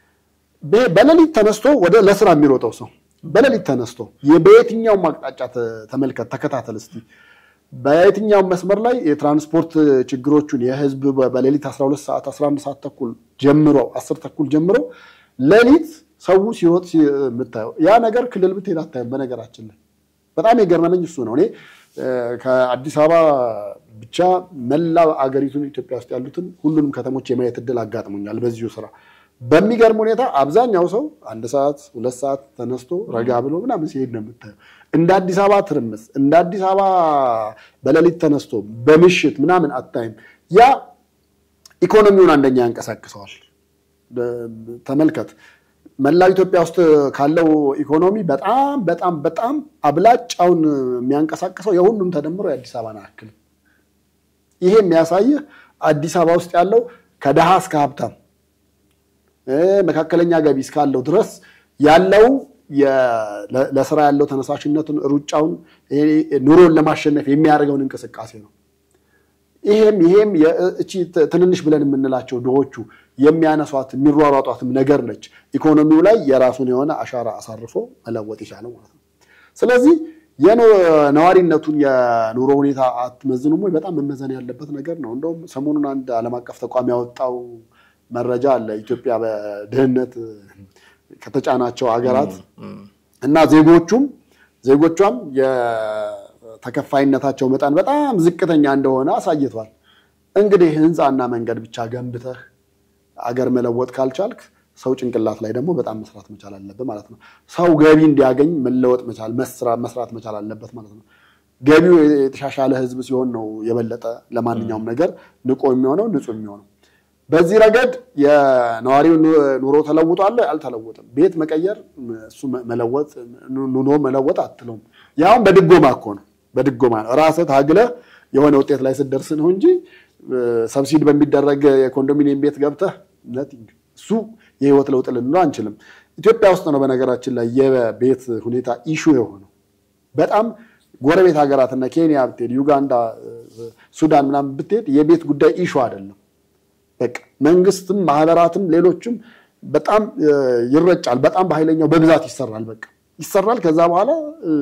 በሌሊት ተነስቶ ወደ ለስራ የሚሮጠው ሰው በሌሊት ተነስቶ በየትኛውም አቅጣጫ ተመልከት፣ ተከታተል እስቲ በየትኛውም መስመር ላይ የትራንስፖርት ችግሮቹን የህዝብ በሌሊት 12 ሰዓት 11 ሰዓት ተኩል ጀምሮ 10 ተኩል ጀምሮ ሌሊት ሰው ሲሮጥ የምታየው ያ ነገር ክልል ብትሄድ አታይም። በነገራችን ላይ በጣም የገረመኝ እሱ ነው። እኔ ከአዲስ አበባ ብቻ መላ አገሪቱን ኢትዮጵያ ውስጥ ያሉትን ሁሉንም ከተሞች የማየት እድል አጋጥሞኛል በዚሁ ስራ። በሚገርም ሁኔታ አብዛኛው ሰው አንድ ሰዓት ሁለት ሰዓት ተነስቶ ረጋ ብሎ ምናምን ሲሄድ ነው የምታየው። እንደ አዲስ አበባ ትርምስ፣ እንደ አዲስ አበባ በሌሊት ተነስቶ በምሽት ምናምን አታይም። ያ ኢኮኖሚውን አንደኛ ያንቀሳቅሰዋል። ተመልከት መላው ኢትዮጵያ ውስጥ ካለው ኢኮኖሚ በጣም በጣም በጣም አብላጫውን የሚያንቀሳቅሰው የሁሉም ተደምሮ የአዲስ አበባን አያክል። ይሄ የሚያሳይህ አዲስ አበባ ውስጥ ያለው ከድሃ እስከ ሀብታም መካከለኛ ገቢ እስካለው ድረስ ያለው ለስራ ያለው ተነሳሽነቱን፣ ሩጫውን፣ ኑሮን ለማሸነፍ የሚያደርገውን እንቅስቃሴ ነው። ይሄም ይሄም እቺ ትንንሽ ብለን የምንላቸው ድሆቹ የሚያነሷት የሚሯሯጧትም ነገር ነች። ኢኮኖሚው ላይ የራሱን የሆነ አሻራ አሳርፎ መለወጥ የቻለው ማለት ነው። ስለዚህ ነዋሪነቱን የኑሮ ሁኔታ አትመዝኑም ወይ? በጣም መመዘን ያለበት ነገር ነው። እንደውም ሰሞኑን አንድ ዓለም አቀፍ ተቋም ያወጣው መረጃ አለ። ኢትዮጵያ በድህነት ከተጫናቸው ሀገራት እና ዜጎቹም ዜጎቿም የተከፋይነታቸው መጠን በጣም ዝቅተኛ እንደሆነ አሳይቷል። እንግዲህ ህንፃና መንገድ ብቻ ገንብተህ አገር መለወጥ ካልቻልክ ሰው ጭንቅላት ላይ ደግሞ በጣም መስራት መቻል አለበት ማለት ነው። ሰው ገቢ እንዲያገኝ መለወጥ መቻል መስራት መቻል አለበት ማለት ነው። ገቢው የተሻሻለ ህዝብ ሲሆን ነው የበለጠ ለማንኛውም ነገር ንቆ የሚሆነው ንጹህ የሚሆነው። በዚህ ረገድ የነዋሪው ኑሮ ተለውጧል አልተለወጥም? ቤት መቀየር እሱ መለወጥ ኑሮ መለወጥ አትለውም። ያውም በድጎማ እኮ ነው፣ በድጎማ ነው። ራስህ ታግለህ የሆነ ውጤት ላይ ስትደርስ ነው እንጂ ሰብሲድ በሚደረግ የኮንዶሚኒየም ቤት ገብተህ ነቲንግ እሱ የህይወት ለውጥ ልንለው አንችልም። ኢትዮጵያ ውስጥ ነው በነገራችን ላይ የቤት ሁኔታ ኢሹ የሆነው በጣም ጎረቤት ሀገራትና ኬንያ ብትሄድ፣ ዩጋንዳ፣ ሱዳን ምናምን ብትሄድ የቤት ጉዳይ ኢሹ አይደለም። በቃ መንግስትም ማህበራትም ሌሎችም በጣም ይረጫል። በጣም በኃይለኛው በብዛት ይሰራል። በቃ ይሰራል። ከዛ በኋላ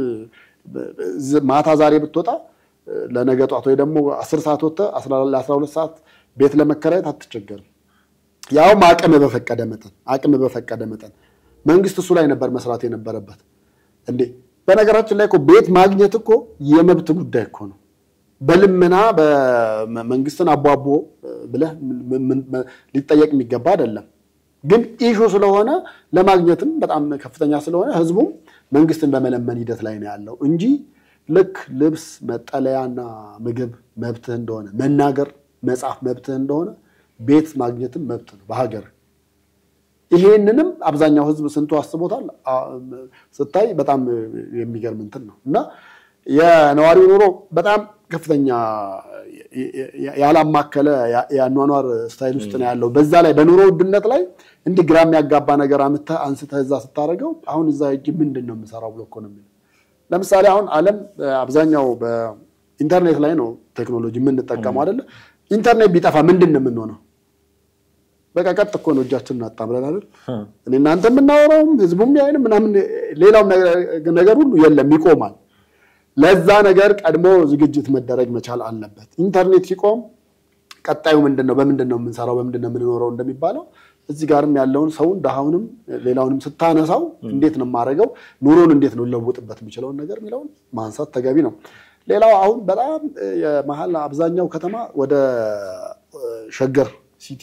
ማታ ዛሬ ብትወጣ ለነገ ጧት ወይ ደግሞ አስር ሰዓት ወጥተህ ለአስራ ሁለት ሰዓት ቤት ለመከራየት አትቸገርም። ያውም አቅም በፈቀደ መጠን አቅም በፈቀደ መጠን መንግስት እሱ ላይ ነበር መስራት የነበረበት እንዴ። በነገራችን ላይ እኮ ቤት ማግኘት እኮ የመብት ጉዳይ እኮ ነው። በልመና በመንግስትን አቧቦ ብለህ ሊጠየቅ የሚገባ አይደለም። ግን ኢሹ ስለሆነ ለማግኘትም በጣም ከፍተኛ ስለሆነ ህዝቡም መንግስትን በመለመን ሂደት ላይ ነው ያለው እንጂ ልክ ልብስ፣ መጠለያና ምግብ መብትህ እንደሆነ መናገር፣ መጻፍ መብትህ እንደሆነ ቤት ማግኘትም መብት ነው በሀገር። ይሄንንም አብዛኛው ህዝብ ስንቱ አስቦታል ስታይ በጣም የሚገርም እንትን ነው እና የነዋሪው ኑሮ በጣም ከፍተኛ ያላማከለ የአኗኗር ስታይል ውስጥ ነው ያለው። በዛ ላይ በኑሮ ውድነት ላይ እንዲህ ግራ የሚያጋባ ነገር አምጥተህ አንስተህ እዛ ስታደርገው አሁን እዛ ሂጅ ምንድን ነው የምሰራው ብሎ እኮ ነው የሚለው። ለምሳሌ አሁን ዓለም አብዛኛው በኢንተርኔት ላይ ነው ቴክኖሎጂ የምንጠቀመው አይደለ? ኢንተርኔት ቢጠፋ ምንድን ነው የምንሆነው? በቃ ቀጥ እኮ ነው እጃችንን አጣምረን አይደል? እኔ እናንተ የምናወራውም ህዝቡም ያይንም ምናምን ሌላውም ነገር ሁሉ የለም ይቆማል። ለዛ ነገር ቀድሞ ዝግጅት መደረግ መቻል አለበት። ኢንተርኔት ሲቆም ቀጣዩ ምንድን ነው? በምንድን ነው የምንሰራው? በምንድን ነው የምንኖረው እንደሚባለው እዚህ ጋርም ያለውን ሰውን ድሃውንም ሌላውንም ስታነሳው እንዴት ነው የማደርገው፣ ኑሮን እንዴት ነው ለውጥበት የሚችለውን ነገር የሚለውን ማንሳት ተገቢ ነው። ሌላው አሁን በጣም የመሀል አብዛኛው ከተማ ወደ ሸገር ሲቲ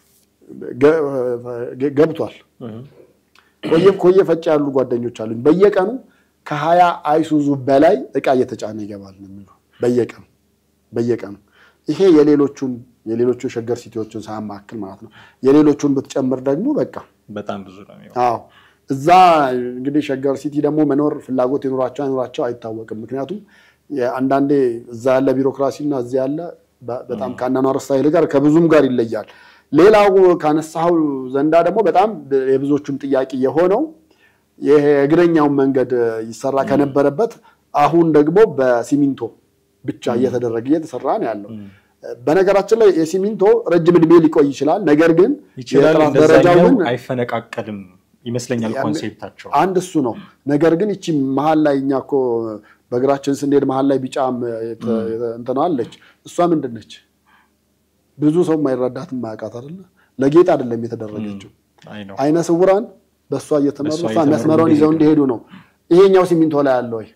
ገብቷል። ኮየ ፈጭ ያሉ ጓደኞች አሉኝ በየቀኑ ከሀያ አይሱዙ በላይ እቃ እየተጫነ ይገባል ነው የሚሉ በየቀኑ በየቀኑ ይሄ የሌሎቹን የሌሎቹ ሸገር ሲቲዎችን ሳያማክል ማለት ነው። የሌሎቹን ብትጨምር ደግሞ በቃ በጣም ብዙ ነው የሚሆነው። አዎ እዛ እንግዲህ ሸገር ሲቲ ደግሞ መኖር ፍላጎት የኖራቸው አይኖራቸው አይታወቅም። ምክንያቱም አንዳንዴ እዛ ያለ ቢሮክራሲ እና እዚህ ያለ በ- በጣም ከአኗኗር ስታይል ጋር ከብዙም ጋር ይለያል። ሌላው ካነሳው ዘንዳ ደግሞ በጣም የብዙዎቹም ጥያቄ የሆነው ይሄ እግረኛውን መንገድ ይሰራ ከነበረበት አሁን ደግሞ በሲሚንቶ ብቻ እየተደረገ እየተሰራ ነው ያለው። በነገራችን ላይ የሲሚንቶ ረጅም እድሜ ሊቆይ ይችላል። ነገር ግን ይችላል የጥራት ደረጃው እንደዛኛው ግን አይፈነቃቀልም ይመስለኛል ያን- ኮንሴፕታቸው። አንድ እሱ ነው። ነገር ግን ይቺ መሀል ላይ እኛ እኮ በእግራችን ስንሄድ መሀል ላይ ቢጫም የተ- የተ- እንትና አለች። እሷ ምንድን ነች? ብዙ ሰው የማይረዳት የማያውቃት አይደለ? ለጌጥ አይደለም የተደረገችው። አይ ነው አይነ ስውራን በእሷ እየተመሩ በእሷ እሷ እየተመሩ መስመሯን ይዘው እንዲሄዱ። እንዲሄዱ ነው። ይሄኛው ሲሚንቶ ላይ አለ ወይ?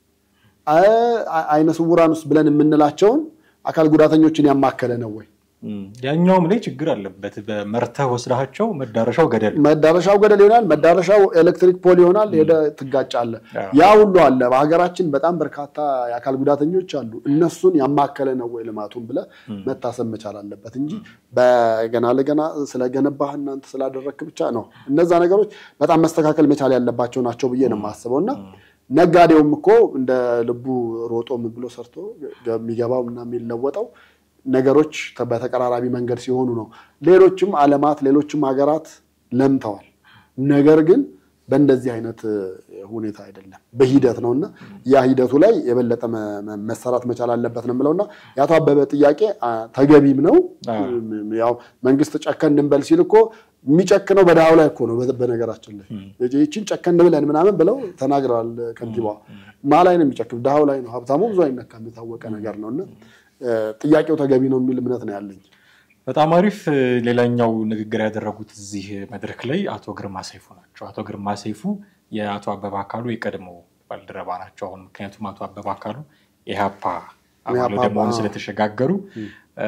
አይ- አይነ ስውራን ውስጥ ብለን የምንላቸውን አካል ጉዳተኞችን ያማከለ ነው ወይ? እም፣ ያኛውም ላይ ችግር አለበት። በመርተህ ወስዳቸው መዳረሻው ገደል መዳረሻው ገደል ይሆናል። መዳረሻው ኤሌክትሪክ ፖል ይሆናል። ሄደ ትጋጫለህ። አዎ። ያ ሁሉ አለ። በሀገራችን በጣም በርካታ የአካል ጉዳተኞች አሉ። እነሱን ያማከለ ነው ወይ ልማቱን ብለህ መታሰብ መቻል አለበት እንጂ በገና ለገና ስለገነባህ እናንተ ስላደረግክ ብቻ ነው። እነዛ ነገሮች በጣም መስተካከል መቻል ያለባቸው ናቸው ብዬ ነው የማስበው እና ነጋዴውም እኮ እንደ ልቡ ሮጦ ምን ብሎ ሰርቶ የሚገባው እና የሚለወጠው ነገሮች በተቀራራቢ መንገድ ሲሆኑ ነው። ሌሎችም ዓለማት ሌሎችም ሀገራት ለምተዋል። ነገር ግን በእንደዚህ አይነት ሁኔታ አይደለም፣ በሂደት ነው እና ያ ሂደቱ ላይ የበለጠ መ- መ- መሰራት መቻል አለበት ነው የምለውና የአቶ አበበ ጥያቄ አ፣ ተገቢም ነው። አዎ። ያው መንግስት ጨከን እንበል ሲል እኮ የሚጨክነው በድሃው ላይ እኮ ነው። በ- በነገራችን ላይ ይችን ጨከን ብለን ምናምን ብለው ተናግረዋል ከንቲባዋ። ማ ላይ ነው የሚጨክም? ድሃው ላይ ነው። ሀብታሙ ብዙ አይነካም፣ የታወቀ ነገር ነው እና እ፣ ጥያቄው ተገቢ ነው የሚል እምነት ነው ያለኝ። በጣም አሪፍ። ሌላኛው ንግግር ያደረጉት እዚህ መድረክ ላይ አቶ ግርማ ሰይፉ ናቸው። አቶ ግርማ ሰይፉ የአቶ አበበ አካሉ የቀድሞ ባልደረባ ናቸው። አሁን ምክንያቱም አቶ አበበ አካሉ የኢህአፓ አባል የኢህአፓ ወደ መሆኑ አዎ። ስለተሸጋገሩ እ፣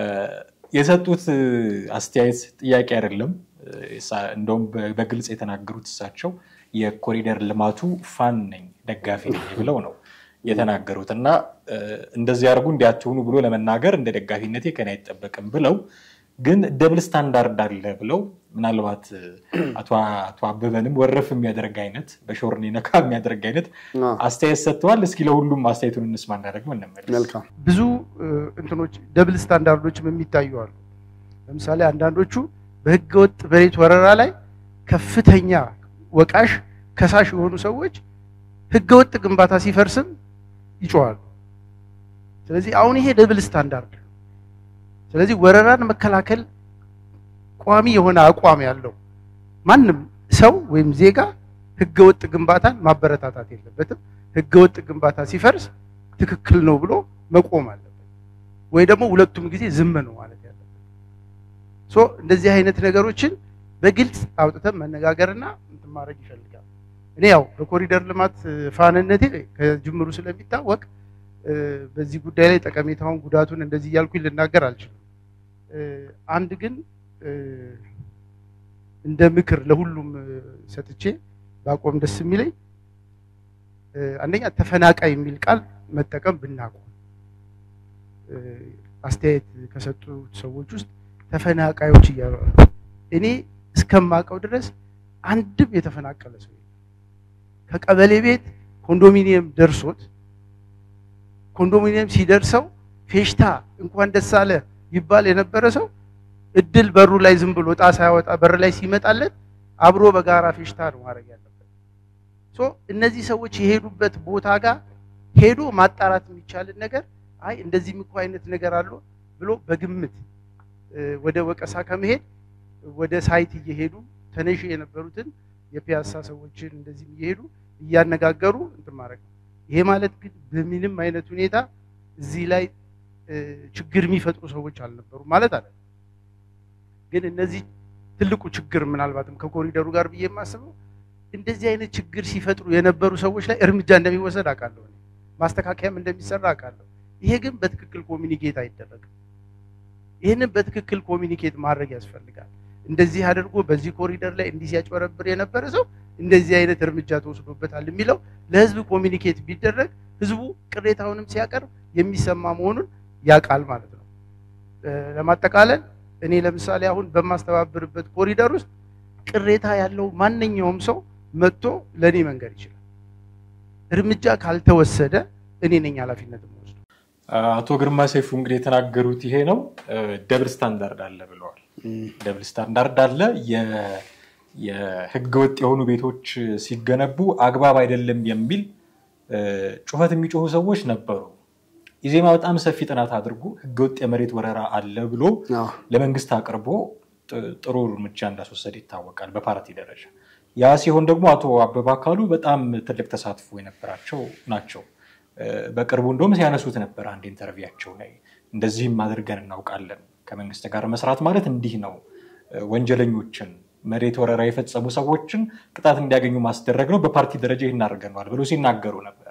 የሰጡት እ፣ አስተያየት ጥያቄ አይደለም። እ፣ እሳ- እንደውም በ- በግልጽ የተናገሩት እሳቸው የኮሪደር ልማቱ ፋን ነኝ ደጋፊ ነኝ ብለው ነው የተናገሩት እና እ፣ እንደዚህ አድርጉ እንዲያትሆኑ ብሎ ለመናገር እንደ ደጋፊነቴ ከኔ አይጠበቅም ብለው ግን ደብል ስታንዳርድ አለ ብለው ምናልባት እ፣ አቶ አቶ አበበንም ወረፍ የሚያደርግ አይነት በሾርኔ ነካ የሚያደርግ አይነት አዎ፣ አስተያየት ሰጥተዋል። እስኪ ለሁሉም አስተያየቱን እንስማ እንዳደረግም እንመለስ። መልካም ብዙ እ፣ እንትኖች ደብል ስታንዳርዶችም የሚታዩ አሉ። ለምሳሌ አንዳንዶቹ በህገወጥ መሬት ወረራ ላይ ከፍተኛ ወቃሽ ከሳሽ የሆኑ ሰዎች ህገወጥ ግንባታ ሲፈርስም ይጮዋሉ። ስለዚህ አሁን ይሄ ደብል ስታንዳርድ ነው። ስለዚህ ወረራን መከላከል ቋሚ የሆነ አቋም ያለው ማንም ሰው ወይም ዜጋ ህገወጥ ግንባታን ማበረታታት የለበትም። ህገወጥ ግንባታ ሲፈርስ ትክክል ነው ብሎ መቆም አለበት፣ ወይ ደግሞ ሁለቱም ጊዜ ዝም ነው ማለት ያለበት። ሶ እንደዚህ አይነት ነገሮችን በግልጽ አውጥተን መነጋገርና እንትን ማድረግ ይፈልጋል። እኔ ያው በኮሪደር ልማት እ፣ ፋንነቴ ከጅምሩ ስለሚታወቅ እ፣ በዚህ ጉዳይ ላይ ጠቀሜታውን ጉዳቱን እንደዚህ እያልኩኝ ልናገር አልችልም። እ፣ አንድ ግን እ፣ እንደ ምክር ለሁሉም እ፣ ሰጥቼ ባቆም ደስ የሚለኝ እ፣ አንደኛ ተፈናቃይ የሚል ቃል መጠቀም ብናቆም እ፣ አስተያየት ከሰጡት ሰዎች ውስጥ ተፈናቃዮች እያሉ ነው። እኔ እስከማውቀው ድረስ አንድም የተፈናቀለ ሰው የለም። ከቀበሌ ቤት ኮንዶሚኒየም ደርሶት ኮንዶሚኒየም ሲደርሰው ፌሽታ እንኳን ደስ አለ ይባል የነበረ ሰው እድል በሩ ላይ ዝም ብሎ ዕጣ ሳያወጣ በር ላይ ሲመጣለት አብሮ በጋራ ፌሽታ ነው ማድረግ ያለበት። ሶ እነዚህ ሰዎች የሄዱበት ቦታ ጋር ሄዶ ማጣራት የሚቻልን ነገር አይ እንደዚህም እኮ አይነት ነገር አለው ብሎ በግምት እ፣ ወደ ወቀሳ ከመሄድ ወደ ሳይት እየሄዱ ተነሽ የነበሩትን የፒያሳ ሰዎችን እንደዚህም እየሄዱ እያነጋገሩ እንትን ማድረግ ነው። ይሄ ማለት ግን በምንም አይነት ሁኔታ እዚህ ላይ እ፣ ችግር የሚፈጥሩ ሰዎች አልነበሩም ማለት አለ። ግን እነዚህ ትልቁ ችግር ምናልባትም ከኮሪደሩ ጋር ብዬ የማስበው እንደዚህ አይነት ችግር ሲፈጥሩ የነበሩ ሰዎች ላይ እርምጃ እንደሚወሰድ አውቃለሁ። እኔ ማስተካከያም እንደሚሰራ አውቃለሁ። ይሄ ግን በትክክል ኮሚኒኬት አይደረግም። ይህንን በትክክል ኮሚኒኬት ማድረግ ያስፈልጋል። እንደዚህ አድርጎ በዚህ ኮሪደር ላይ እንዲህ ሲያጭበረብር የነበረ ሰው እንደዚህ አይነት እርምጃ ተወስዶበታል የሚለው ለህዝብ ኮሚኒኬት ቢደረግ ህዝቡ ቅሬታውንም ሲያቀርብ የሚሰማ መሆኑን ያውቃል ማለት ነው። እ፣ ለማጠቃለል እኔ ለምሳሌ አሁን በማስተባብርበት ኮሪደር ውስጥ ቅሬታ ያለው ማንኛውም ሰው መጥቶ ለእኔ መንገድ ይችላል። እርምጃ ካልተወሰደ እኔ ነኝ ኃላፊነት የምወስደው። አቶ ግርማ ሰይፉ እንግዲህ የተናገሩት ይሄ ነው። ደብል ስታንዳርድ አለ ብለዋል። ደብል ስታንዳርድ አለ። የ- የህገወጥ የሆኑ ቤቶች ሲገነቡ አግባብ አይደለም የሚል እ፣ ጩኸት የሚጮሁ ሰዎች ነበሩ። ኢዜማ በጣም ሰፊ ጥናት አድርጎ ህገወጥ የመሬት ወረራ አለ ብሎ አዎ። ለመንግስት አቅርቦ ጥ- ጥሩ እርምጃ እንዳስወሰደ ይታወቃል በፓርቲ ደረጃ። ያ ሲሆን ደግሞ አቶ አበባ አካሉ በጣም ትልቅ ተሳትፎ የነበራቸው ናቸው። እ፣ በቅርቡ እንደውም ሲያነሱት ነበር አንድ ኢንተርቪያቸው ላይ እንደዚህም አድርገን እናውቃለን። ከመንግስት ጋር መስራት ማለት እንዲህ ነው። እ፣ ወንጀለኞችን መሬት ወረራ የፈጸሙ ሰዎችን ቅጣት እንዲያገኙ ማስደረግ ነው። በፓርቲ ደረጃ ይህን አድርገነዋል ብሎ ሲናገሩ ነበረ።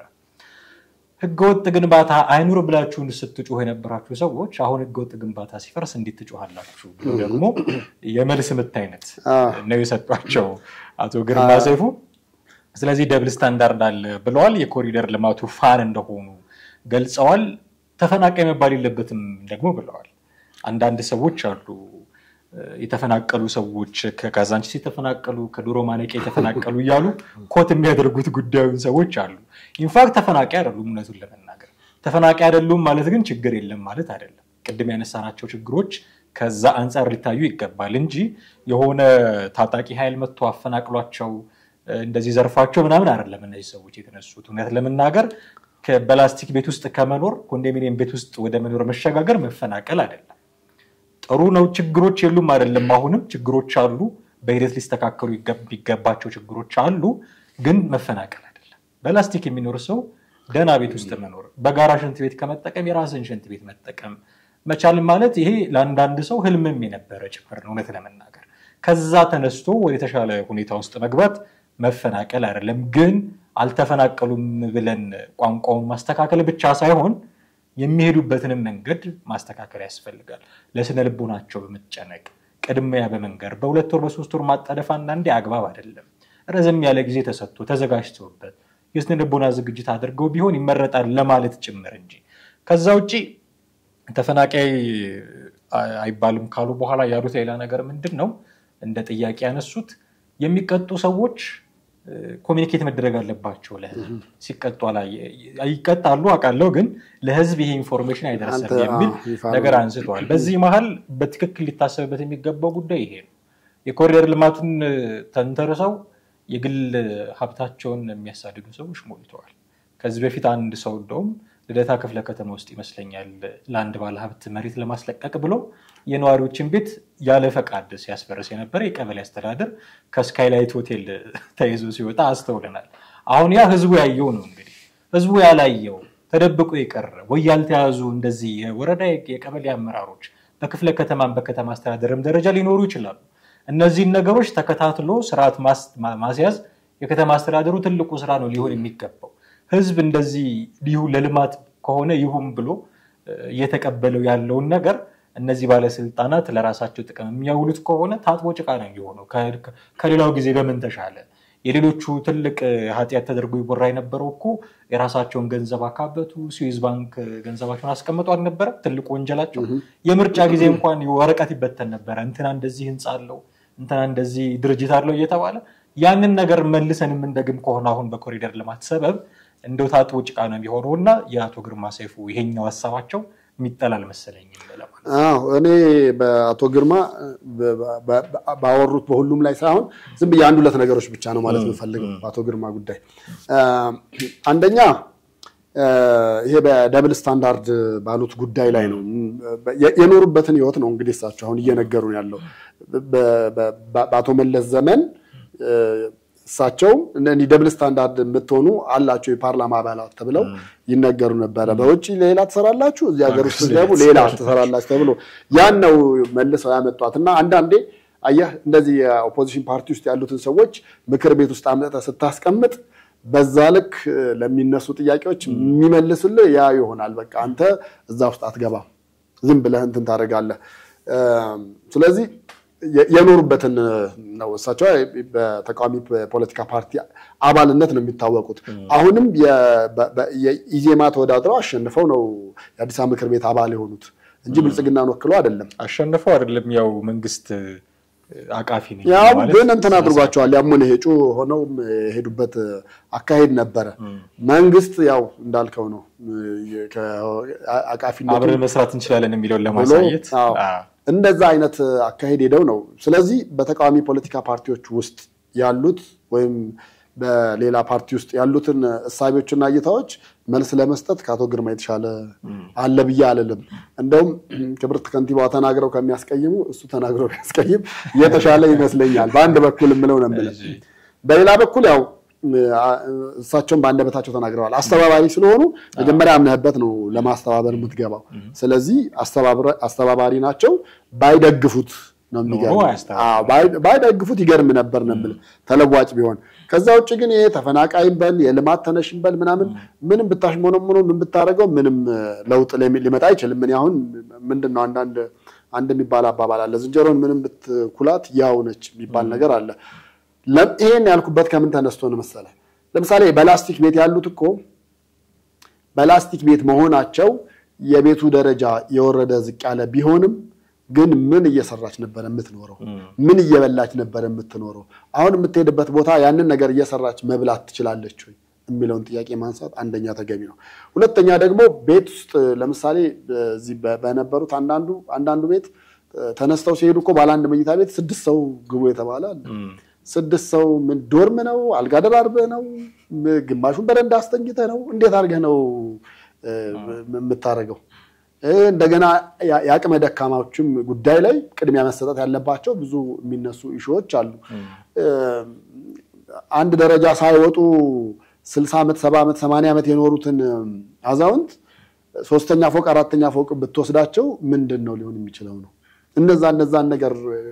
ህገወጥ ግንባታ አይኑር ብላችሁን ስትጮህ የነበራችሁ ሰዎች አሁን ህገወጥ ግንባታ ሲፈርስ እንዴት ትጮሃላችሁ? ብሎ ደግሞ የመልስ ምት አይነት ነው የሰጧቸው አቶ ግርማ ሰይፉ። ስለዚህ ደብል ስታንዳርድ አለ ብለዋል። የኮሪደር ልማቱ ፋን እንደሆኑ ገልጸዋል። ተፈናቃይ መባል የለበትም ደግሞ ብለዋል። አንዳንድ ሰዎች አሉ የተፈናቀሉ ሰዎች ከካዛንቺስ የተፈናቀሉ ከዶሮ ማነቂያ የተፈናቀሉ እያሉ ኮት የሚያደርጉት ጉዳዩን ሰዎች አሉ። ኢንፋክት ተፈናቃይ አይደሉም። እውነቱን ለመናገር ተፈናቃይ አይደሉም ማለት ግን ችግር የለም ማለት አይደለም። ቅድም ያነሳናቸው ችግሮች ከዛ አንጻር ሊታዩ ይገባል እንጂ የሆነ ታጣቂ ኃይል መጥቶ አፈናቅሏቸው እንደዚህ ዘርፋቸው ምናምን አይደለም እነዚህ ሰዎች የተነሱት። እውነት ለመናገር በላስቲክ ቤት ውስጥ ከመኖር ኮንዶሚኒየም ቤት ውስጥ ወደ መኖር መሸጋገር መፈናቀል አይደለም። ጥሩ ነው። ችግሮች የሉም አይደለም። አሁንም ችግሮች አሉ። በሂደት ሊስተካከሉ የሚገባቸው ችግሮች አሉ። ግን መፈናቀል አይደለም። በላስቲክ የሚኖር ሰው ደህና ቤት ውስጥ መኖር፣ በጋራ ሽንት ቤት ከመጠቀም የራስን ሽንት ቤት መጠቀም መቻል ማለት ይሄ ለአንዳንድ ሰው ህልምም የነበረ ጭምር ነው። እውነት ለመናገር ከዛ ተነስቶ ወደ ተሻለ ሁኔታ ውስጥ መግባት መፈናቀል አይደለም። ግን አልተፈናቀሉም ብለን ቋንቋውን ማስተካከል ብቻ ሳይሆን የሚሄዱበትንም መንገድ ማስተካከል ያስፈልጋል። ለስነ ልቦናቸው በመጨነቅ ቅድሚያ በመንገር በሁለት ወር በሶስት ወር ማጣደፍ አንዳንዴ አግባብ አይደለም። ረዘም ያለ ጊዜ ተሰጥቶ ተዘጋጅተውበት የስነ ልቦና ዝግጅት አድርገው ቢሆን ይመረጣል ለማለት ጭምር እንጂ ከዛ ውጭ ተፈናቃይ አይባልም ካሉ በኋላ ያሉት ሌላ ነገር ምንድን ነው? እንደ ጥያቄ ያነሱት የሚቀጡ ሰዎች ኮሚኒኬት መደረግ አለባቸው። ለህዝብ ሲቀጡ ይቀጣሉ አውቃለሁ፣ ግን ለህዝብ ይሄ ኢንፎርሜሽን አይደረሰም የሚል ነገር አንስተዋል። በዚህ መሀል በትክክል ሊታሰብበት የሚገባው ጉዳይ ይሄ ነው። የኮሪደር ልማቱን ተንተርሰው የግል ሀብታቸውን የሚያሳድዱ ሰዎች ሞልተዋል። ከዚህ በፊት አንድ ሰው እንደውም ልደታ ክፍለ ከተማ ውስጥ ይመስለኛል ለአንድ ባለሀብት መሬት ለማስለቀቅ ብሎ የነዋሪዎችን ቤት ያለ ፈቃድ ሲያስፈርስ የነበረ የቀበሌ አስተዳደር ከስካይላይት ሆቴል ተይዞ ሲወጣ አስተውለናል። አሁን ያ ህዝቡ ያየው ነው እንግዲህ ህዝቡ ያላየው ተደብቆ የቀረ ወይ ያልተያዙ እንደዚህ የወረዳ የቀበሌ አመራሮች በክፍለ ከተማም በከተማ አስተዳደርም ደረጃ ሊኖሩ ይችላሉ። እነዚህን ነገሮች ተከታትሎ ስርዓት ማስያዝ የከተማ አስተዳደሩ ትልቁ ስራ ነው ሊሆን የሚገባው። ህዝብ እንደዚህ ሊሁ ለልማት ከሆነ ይሁን ብሎ እየተቀበለው ያለውን ነገር እነዚህ ባለስልጣናት ለራሳቸው ጥቅም የሚያውሉት ከሆነ ታጥቦ ጭቃ ነው የሚሆነው። ከሌላው ጊዜ በምን ተሻለ? የሌሎቹ ትልቅ ኃጢአት ተደርጎ ይወራ የነበረው እኮ የራሳቸውን ገንዘብ አካበቱ፣ ስዊዝ ባንክ ገንዘባቸውን አስቀምጡ አልነበረ? ትልቁ ወንጀላቸው የምርጫ ጊዜ እንኳን ወረቀት ይበተን ነበረ። እንትና እንደዚህ ህንፃ አለው፣ እንትና እንደዚህ ድርጅት አለው እየተባለ ያንን ነገር መልሰን የምንደግም ከሆነ አሁን በኮሪደር ልማት ሰበብ እንደው ታጥቦ ጭቃ ነው የሚሆነው እና የአቶ ግርማ ሰይፉ ይሄኛው ሀሳባቸው የሚጠል አልመሰለኝም። አዎ እኔ በአቶ ግርማ ባወሩት በሁሉም ላይ ሳይሆን ዝም ብዬ አንድ ሁለት ነገሮች ብቻ ነው ማለት የምፈልገው በአቶ ግርማ ጉዳይ። አንደኛ ይሄ በደብል ስታንዳርድ ባሉት ጉዳይ ላይ ነው የኖሩበትን ህይወት ነው እንግዲህ እሳቸው አሁን እየነገሩ ያለው በአቶ መለስ ዘመን እሳቸውም እንዲህ ደብል ስታንዳርድ የምትሆኑ አላቸው የፓርላማ አባላት ተብለው ይነገሩ ነበረ። በውጭ ሌላ ትሰራላችሁ፣ እዚህ ሀገር ውስጥ ደግሞ ሌላ ትሰራላችሁ ተብሎ ያን ነው መልሰው ያመጧት እና አንዳንዴ አየህ እንደዚህ የኦፖዚሽን ፓርቲ ውስጥ ያሉትን ሰዎች ምክር ቤት ውስጥ አምጥተህ ስታስቀምጥ በዛ ልክ ለሚነሱ ጥያቄዎች የሚመልስልህ ያ ይሆናል። በቃ አንተ እዛ ውስጥ አትገባም፣ ዝም ብለህ እንትን ታደርጋለህ። ስለዚህ የኖሩበትን ነው። እሳቸው በተቃዋሚ ፖለቲካ ፓርቲ አባልነት ነው የሚታወቁት። አሁንም የኢዜማ ተወዳድረው አሸንፈው ነው የአዲስ አበባ ምክር ቤት አባል የሆኑት እንጂ ብልጽግናን ወክለው አይደለም። አሸንፈው አይደለም። ያው መንግስት አቃፊ ነኝ ያው ማለት ግን እንትን ስነ አድርጓቸዋል። ያሙን ሄጩ ሆነው የሄዱበት አካሄድ ነበረ። መንግስት ያው እንዳልከው ነው አቃፊነቱ አብረን መስራት እንችላለን የሚለውን ብሎ ለማሳየት አዎ፣ አዎ። እንደዛ አይነት አካሄድ ሄደው ነው። ስለዚህ በተቃዋሚ ፖለቲካ ፓርቲዎች ውስጥ ያሉት ወይም በሌላ ፓርቲ ውስጥ ያሉትን እሳቤዎችና እይታዎች መልስ ለመስጠት ከአቶ ግርማ የተሻለ አለ ብዬ አልልም። እንደውም ክብርት ከንቲባዋ ተናግረው ከሚያስቀይሙ እሱ ተናግረው ቢያስቀይም የተሻለ ይመስለኛል። በአንድ በኩል የምለው ነው የምልህ። በሌላ በኩል ያው አ- እሳቸውን በአንደበታቸው ተናግረዋል። አስተባባሪ ስለሆኑ መጀመሪያ አምነህበት ነው ለማስተባበር የምትገባው። ስለዚህ አስተባብረ- አስተባባሪ ናቸው። ባይደግፉት ነው የሚገርም። ኖሮ አያስተባብሩም። አዎ፣ ባይ- ባይደግፉት ይገርም ነበር ነው የምልህ ተለዋጭ ቢሆን። ከዛ ውጭ ግን ይሄ ተፈናቃይም በል የልማት ተነሽም በል ምናምን ምንም ብታሽሞነሙኖ ምን ብታደርገው ምንም እ፣ ለውጥ ሊሚ- ሊመጣ አይችልም። እኔ አሁን ምንድን ነው አንዳንድ አንድ የሚባል አባባል አለ፣ ዝንጀሮን ምንም ብትኩላት ያው ነች የሚባል ነገር አለ። ለ- ይሄን ያልኩበት ከምን ተነስቶ ነው መሰለህ? ለምሳሌ በላስቲክ ቤት ያሉት እኮ በላስቲክ ቤት መሆናቸው የቤቱ ደረጃ የወረደ ዝቅ ያለ ቢሆንም ግን ምን እየሰራች ነበር የምትኖረው? ምን እየበላች ነበር የምትኖረው? አሁን የምትሄድበት ቦታ ያንን ነገር እየሰራች መብላት ትችላለች ወይ የሚለውን ጥያቄ ማንሳት አንደኛ ተገቢ ነው። ሁለተኛ ደግሞ ቤት ውስጥ ለምሳሌ በዚህ በ- በነበሩት አንዳንዱ አንዳንዱ ቤት እ፣ ተነስተው ሲሄዱ እኮ ባለ አንድ መኝታ ቤት ስድስት ሰው ግቡ የተባለ አለ። ስድስት ሰው ምን ዶርም ነው? አልጋ ደራርበህ ነው? ም- ግማሹን በረንዳ አስተኝተህ ነው? እንዴት አድርገህ ነው እ፣ ም- የምታደርገው? እ፣ እንደገና ያ- የአቅመ ደካማዎችም ጉዳይ ላይ ቅድሚያ መሰጠት ያለባቸው ብዙ የሚነሱ ኢሹዎች አሉ። እ፣ አንድ ደረጃ ሳይወጡ ስልሳ ዓመት ሰባ ዓመት ሰማንያ ዓመት የኖሩትን አዛውንት ሶስተኛ ፎቅ አራተኛ ፎቅ ብትወስዳቸው ምንድን ነው ሊሆን የሚችለው ነው? እነዛ እነዛን ነገር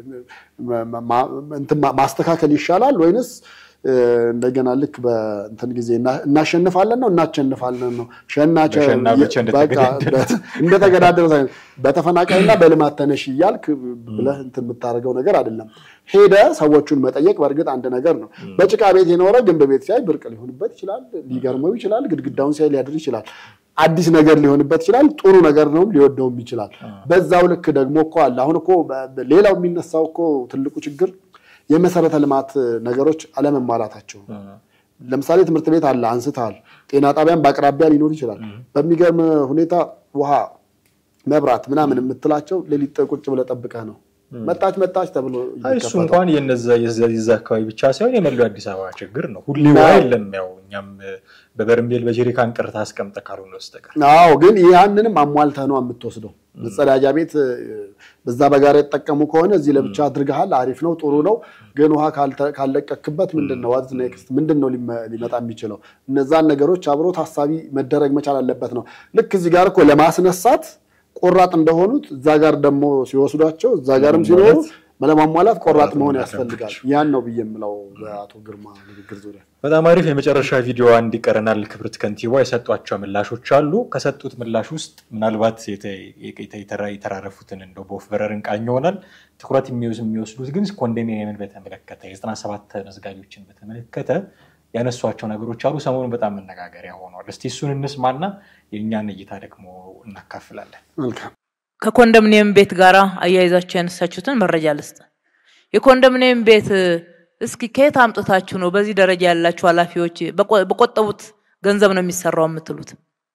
ማ- ማ- እንትን ማ- ማስተካከል ይሻላል ወይንስ እ፣ እንደገና ልክ በእንትን ጊዜ እና- እናሸንፋለን ነው እናሸንፋለን ነው ሸናቸ በሸና ብቻ እንደተገዳደረ። በቃ እንደተገዳደረ ሳይሆን በተፈናቃይና በልማት ተነሽ እያልክ ብለህ እንትን የምታደርገው ነገር አይደለም። ሄደ ሰዎቹን መጠየቅ በእርግጥ አንድ ነገር ነው። በጭቃ ቤት የኖረ ግንብ ቤት ሲያይ ብርቅ ሊሆንበት ይችላል፣ ሊገርመው ይችላል፣ ግድግዳውን ሲያይ ሊያድር ይችላል። አዲስ ነገር ሊሆንበት ይችላል፣ ጥሩ ነገር ነው ሊወደውም ይችላል። በዛው ልክ ደግሞ እኮ አለ። አሁን እኮ በ- በ- ሌላው የሚነሳው እኮ ትልቁ ችግር የመሰረተ ልማት ነገሮች አለመሟላታቸው ነው። ለምሳሌ ትምህርት ቤት አለ አንስተሃል። ጤና ጣቢያን በአቅራቢያ ሊኖር ይችላል። በሚገርም ሁኔታ ውሃ፣ መብራት ምናምን የምትላቸው ሌሊት ቁጭ ብለህ ጠብቀህ ነው መጣች መጣች ተብሎ አይ እሱ ይከፈታል። እንኳን የነዛ የዛ የዛ አካባቢ ብቻ ሳይሆን የመላው አዲስ አበባ ችግር ነው። ሁሌ አዎ። ውሃ የለም። ያው እኛም በበርሜል በጀሪካን ቅርታ አስቀምጠ ካልሆነ በስተቀር አዎ ግን ያንንም አሟልተህ ነው የምትወስደው። መጸዳጃ ቤት እ፣ በዛ በጋራ የተጠቀሙ ከሆነ እዚህ ለብቻ አድርገሃል፣ አሪፍ ነው፣ ጥሩ ነው። ግን ውሃ ካልተ- ካልለቀክበት ምንድን ነው ዋት ኔክስት ምንድን ነው ሊመ- ሊመጣ የሚችለው? እነዛን ነገሮች አብሮ ታሳቢ መደረግ መቻል አለበት ነው። ልክ እዚህ ጋር እኮ ለማስነሳት ቆራጥ እንደሆኑት እዛ ጋር ደግሞ ሲወስዷቸው እዛ ጋርም ሲኖሩ ለማሟላት ቆራጥ መሆን ያስፈልጋል። ያን ነው ብዬ የምለው በአቶ ግርማ ንግግር ዙሪያ። በጣም አሪፍ የመጨረሻ ቪዲዮ አንድ ይቀረናል። ክብርት ከንቲባ የሰጧቸው ምላሾች አሉ። ከሰጡት ምላሽ ውስጥ ምናልባት የተ- የተ- የተራ- የተራረፉትን እንደው በወፍ በረር እንቃኝ ይሆናል። ትኩረት የሚወስ- የሚወስዱት ግን ኮንዶሚኒየምን በተመለከተ የዘጠና ሰባት መዝጋቢዎችን በተመለከተ ያነሷቸው ነገሮች አሉ። ሰሞኑን በጣም መነጋገሪያ ሆኗል። እስቲ እሱን እንስማና የእኛን እይታ ደግሞ እናካፍላለን። መልካም ከኮንዶሚኒየም ቤት ጋር አያይዛችሁ ያነሳችሁትን መረጃ ልስጥ። የኮንዶሚኒየም ቤት እስኪ ከየት አምጥታችሁ ነው በዚህ ደረጃ ያላችሁ ኃላፊዎች በቆ- በቆጠቡት ገንዘብ ነው የሚሰራው የምትሉት?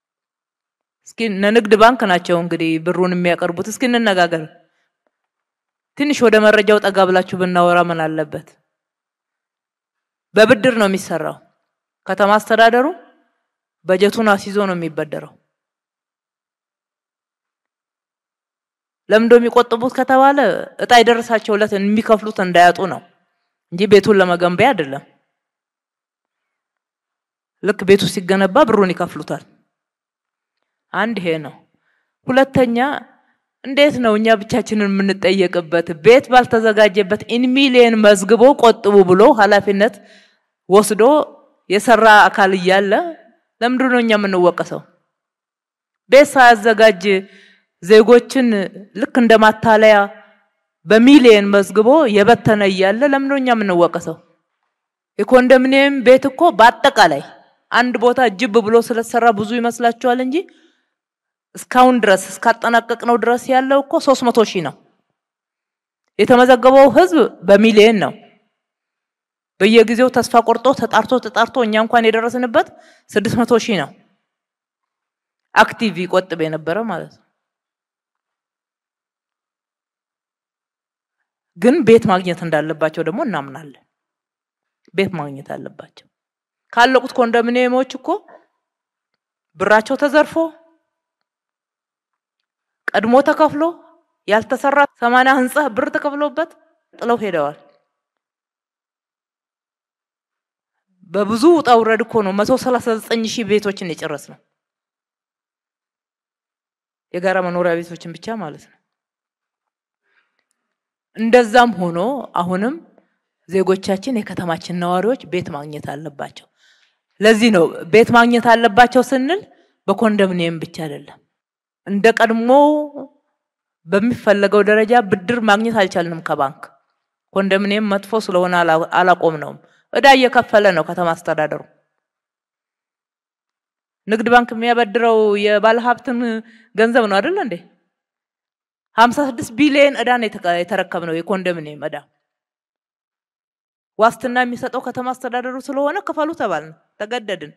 እስኪ እነ ንግድ ባንክ ናቸው እንግዲህ ብሩን የሚያቀርቡት። እስኪ እንነጋገር። ትንሽ ወደ መረጃው ጠጋ ብላችሁ ብናወራ ምን አለበት? በብድር ነው የሚሰራው። ከተማ አስተዳደሩ በጀቱን አስይዞ ነው የሚበደረው። ለምንድን ነው የሚቆጥቡት ከተባለ እጣ የደረሳቸው ዕለት የሚከፍሉት እንዳያጡ ነው እንጂ ቤቱን ለመገንቢያ አይደለም። ልክ ቤቱ ሲገነባ ብሩን ይከፍሉታል። አንድ ይሄ ነው። ሁለተኛ እንዴት ነው እኛ ብቻችንን የምንጠየቅበት? ቤት ባልተዘጋጀበት ኢን ሚሊየን መዝግቦ ቆጥቡ ብሎ ኃላፊነት ወስዶ የሰራ አካል እያለ ለምንድን ነው እኛ የምንወቀሰው? ቤት ሳያዘጋጅ ዜጎችን ልክ እንደ ማታለያ በሚሊየን መዝግቦ የበተነ እያለ ለምንድን ነው እኛ የምንወቀሰው? የኮንዶሚኒየም ቤት እኮ በአጠቃላይ አንድ ቦታ ጅብ ብሎ ስለተሰራ ብዙ ይመስላችኋል እንጂ እስካሁን ድረስ እስካጠናቀቅነው ድረስ ያለው እኮ ሶስት መቶ ሺህ ነው። የተመዘገበው ህዝብ በሚሊየን ነው። በየጊዜው ተስፋ ቆርጦ ተጣርቶ ተጣርቶ እኛ እንኳን የደረስንበት ስድስት መቶ ሺህ ነው አክቲቭ ይቆጥብ የነበረ ማለት ነው። ግን ቤት ማግኘት እንዳለባቸው ደግሞ እናምናለን። ቤት ማግኘት አለባቸው። ካለቁት ኮንዶሚኒየሞች እኮ ብራቸው ተዘርፎ ቀድሞ ተከፍሎ ያልተሰራ ሰማንያ ህንጻ ብር ተከፍሎበት ጥለው ሄደዋል። በብዙ ውጣ ውረድ እኮ ነው መቶ ሰላሳ ዘጠኝ ሺህ ቤቶችን የጨረስ ነው። የጋራ መኖሪያ ቤቶችን ብቻ ማለት ነው። እንደዛም ሆኖ አሁንም ዜጎቻችን የከተማችን ነዋሪዎች ቤት ማግኘት አለባቸው። ለዚህ ነው ቤት ማግኘት አለባቸው ስንል በኮንዶሚኒየም ብቻ አይደለም። እንደ ቀድሞ በሚፈለገው ደረጃ ብድር ማግኘት አልቻልንም ከባንክ። ኮንዶሚኒየም መጥፎ ስለሆነ አላቆም ነውም። እዳ እየከፈለ ነው ከተማ አስተዳደሩ። ንግድ ባንክ የሚያበድረው የባለሀብትን ገንዘብ ነው አይደል እንዴ? ሀምሳ ስድስት ቢሊየን እዳ ነው የተረከብነው የኮንዶሚኒየም እዳ። ዋስትና የሚሰጠው ከተማ አስተዳደሩ ስለሆነ ክፈሉ ተባልን፣ ተገደድን።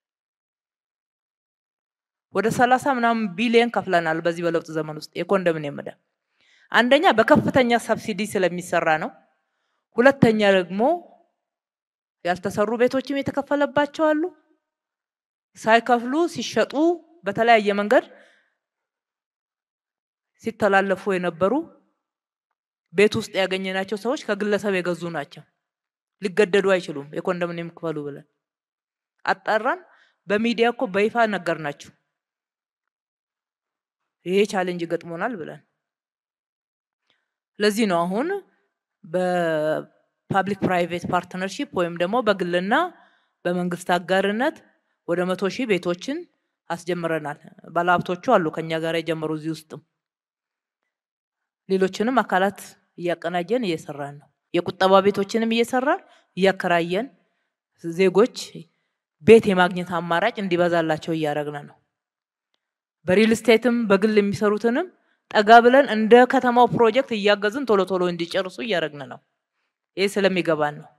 ወደ ሰላሳ ምናምን ቢሊየን ከፍለናል በዚህ በለውጥ ዘመን ውስጥ የኮንዶሚኒየም እዳ። አንደኛ በከፍተኛ ሰብሲዲ ስለሚሰራ ነው። ሁለተኛ ደግሞ ያልተሰሩ ቤቶችም የተከፈለባቸው አሉ። ሳይከፍሉ ሲሸጡ በተለያየ መንገድ ሲተላለፉ የነበሩ ቤት ውስጥ ያገኘናቸው ሰዎች ከግለሰብ የገዙ ናቸው። ሊገደዱ አይችሉም። የኮንዶሚኒየም ክፈሉ ብለን አጣራን። በሚዲያ እኮ በይፋ ነገር ናቸው። ይሄ ቻሌንጅ ገጥሞናል ብለን ለዚህ ነው አሁን በፓብሊክ ፕራይቬት ፓርትነርሺፕ ወይም ደግሞ በግልና በመንግስት አጋርነት ወደ መቶ ሺህ ቤቶችን አስጀምረናል። ባለሀብቶቹ አሉ ከኛ ጋር የጀመሩ እዚህ ውስጥም ሌሎችንም አካላት እያቀናጀን እየሰራን ነው። የቁጠባ ቤቶችንም እየሰራን እያከራየን ዜጎች ቤት የማግኘት አማራጭ እንዲበዛላቸው እያደረግን ነው። በሪል ስቴትም በግል የሚሰሩትንም ጠጋ ብለን እንደ ከተማው ፕሮጀክት እያገዝን ቶሎ ቶሎ እንዲጨርሱ እያደረግን ነው። ይህ ስለሚገባን ነው።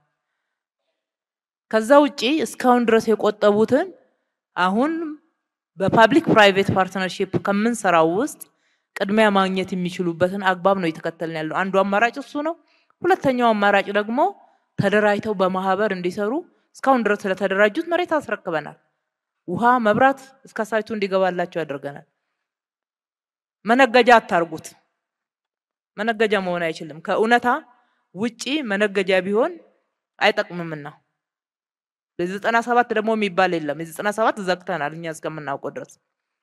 ከዛ ውጪ እስካሁን ድረስ የቆጠቡትን አሁን በፓብሊክ ፕራይቬት ፓርትነርሺፕ ከምንሰራው ውስጥ ቅድሚያ ማግኘት የሚችሉበትን አግባብ ነው እየተከተልን ያለው። አንዱ አማራጭ እሱ ነው። ሁለተኛው አማራጭ ደግሞ ተደራጅተው በማህበር እንዲሰሩ እስካሁን ድረስ ስለተደራጁት መሬት አስረክበናል። ውሃ፣ መብራት እስከ ሳይቱ እንዲገባላቸው ያደርገናል። መነገጃ አታርጉት። መነገጃ መሆን አይችልም። ከእውነታ ውጪ መነገጃ ቢሆን አይጠቅምምና የዘጠና ሰባት ደግሞ የሚባል የለም። የዘጠና ሰባት ዘግተናል እኛ እስከምናውቀው ድረስ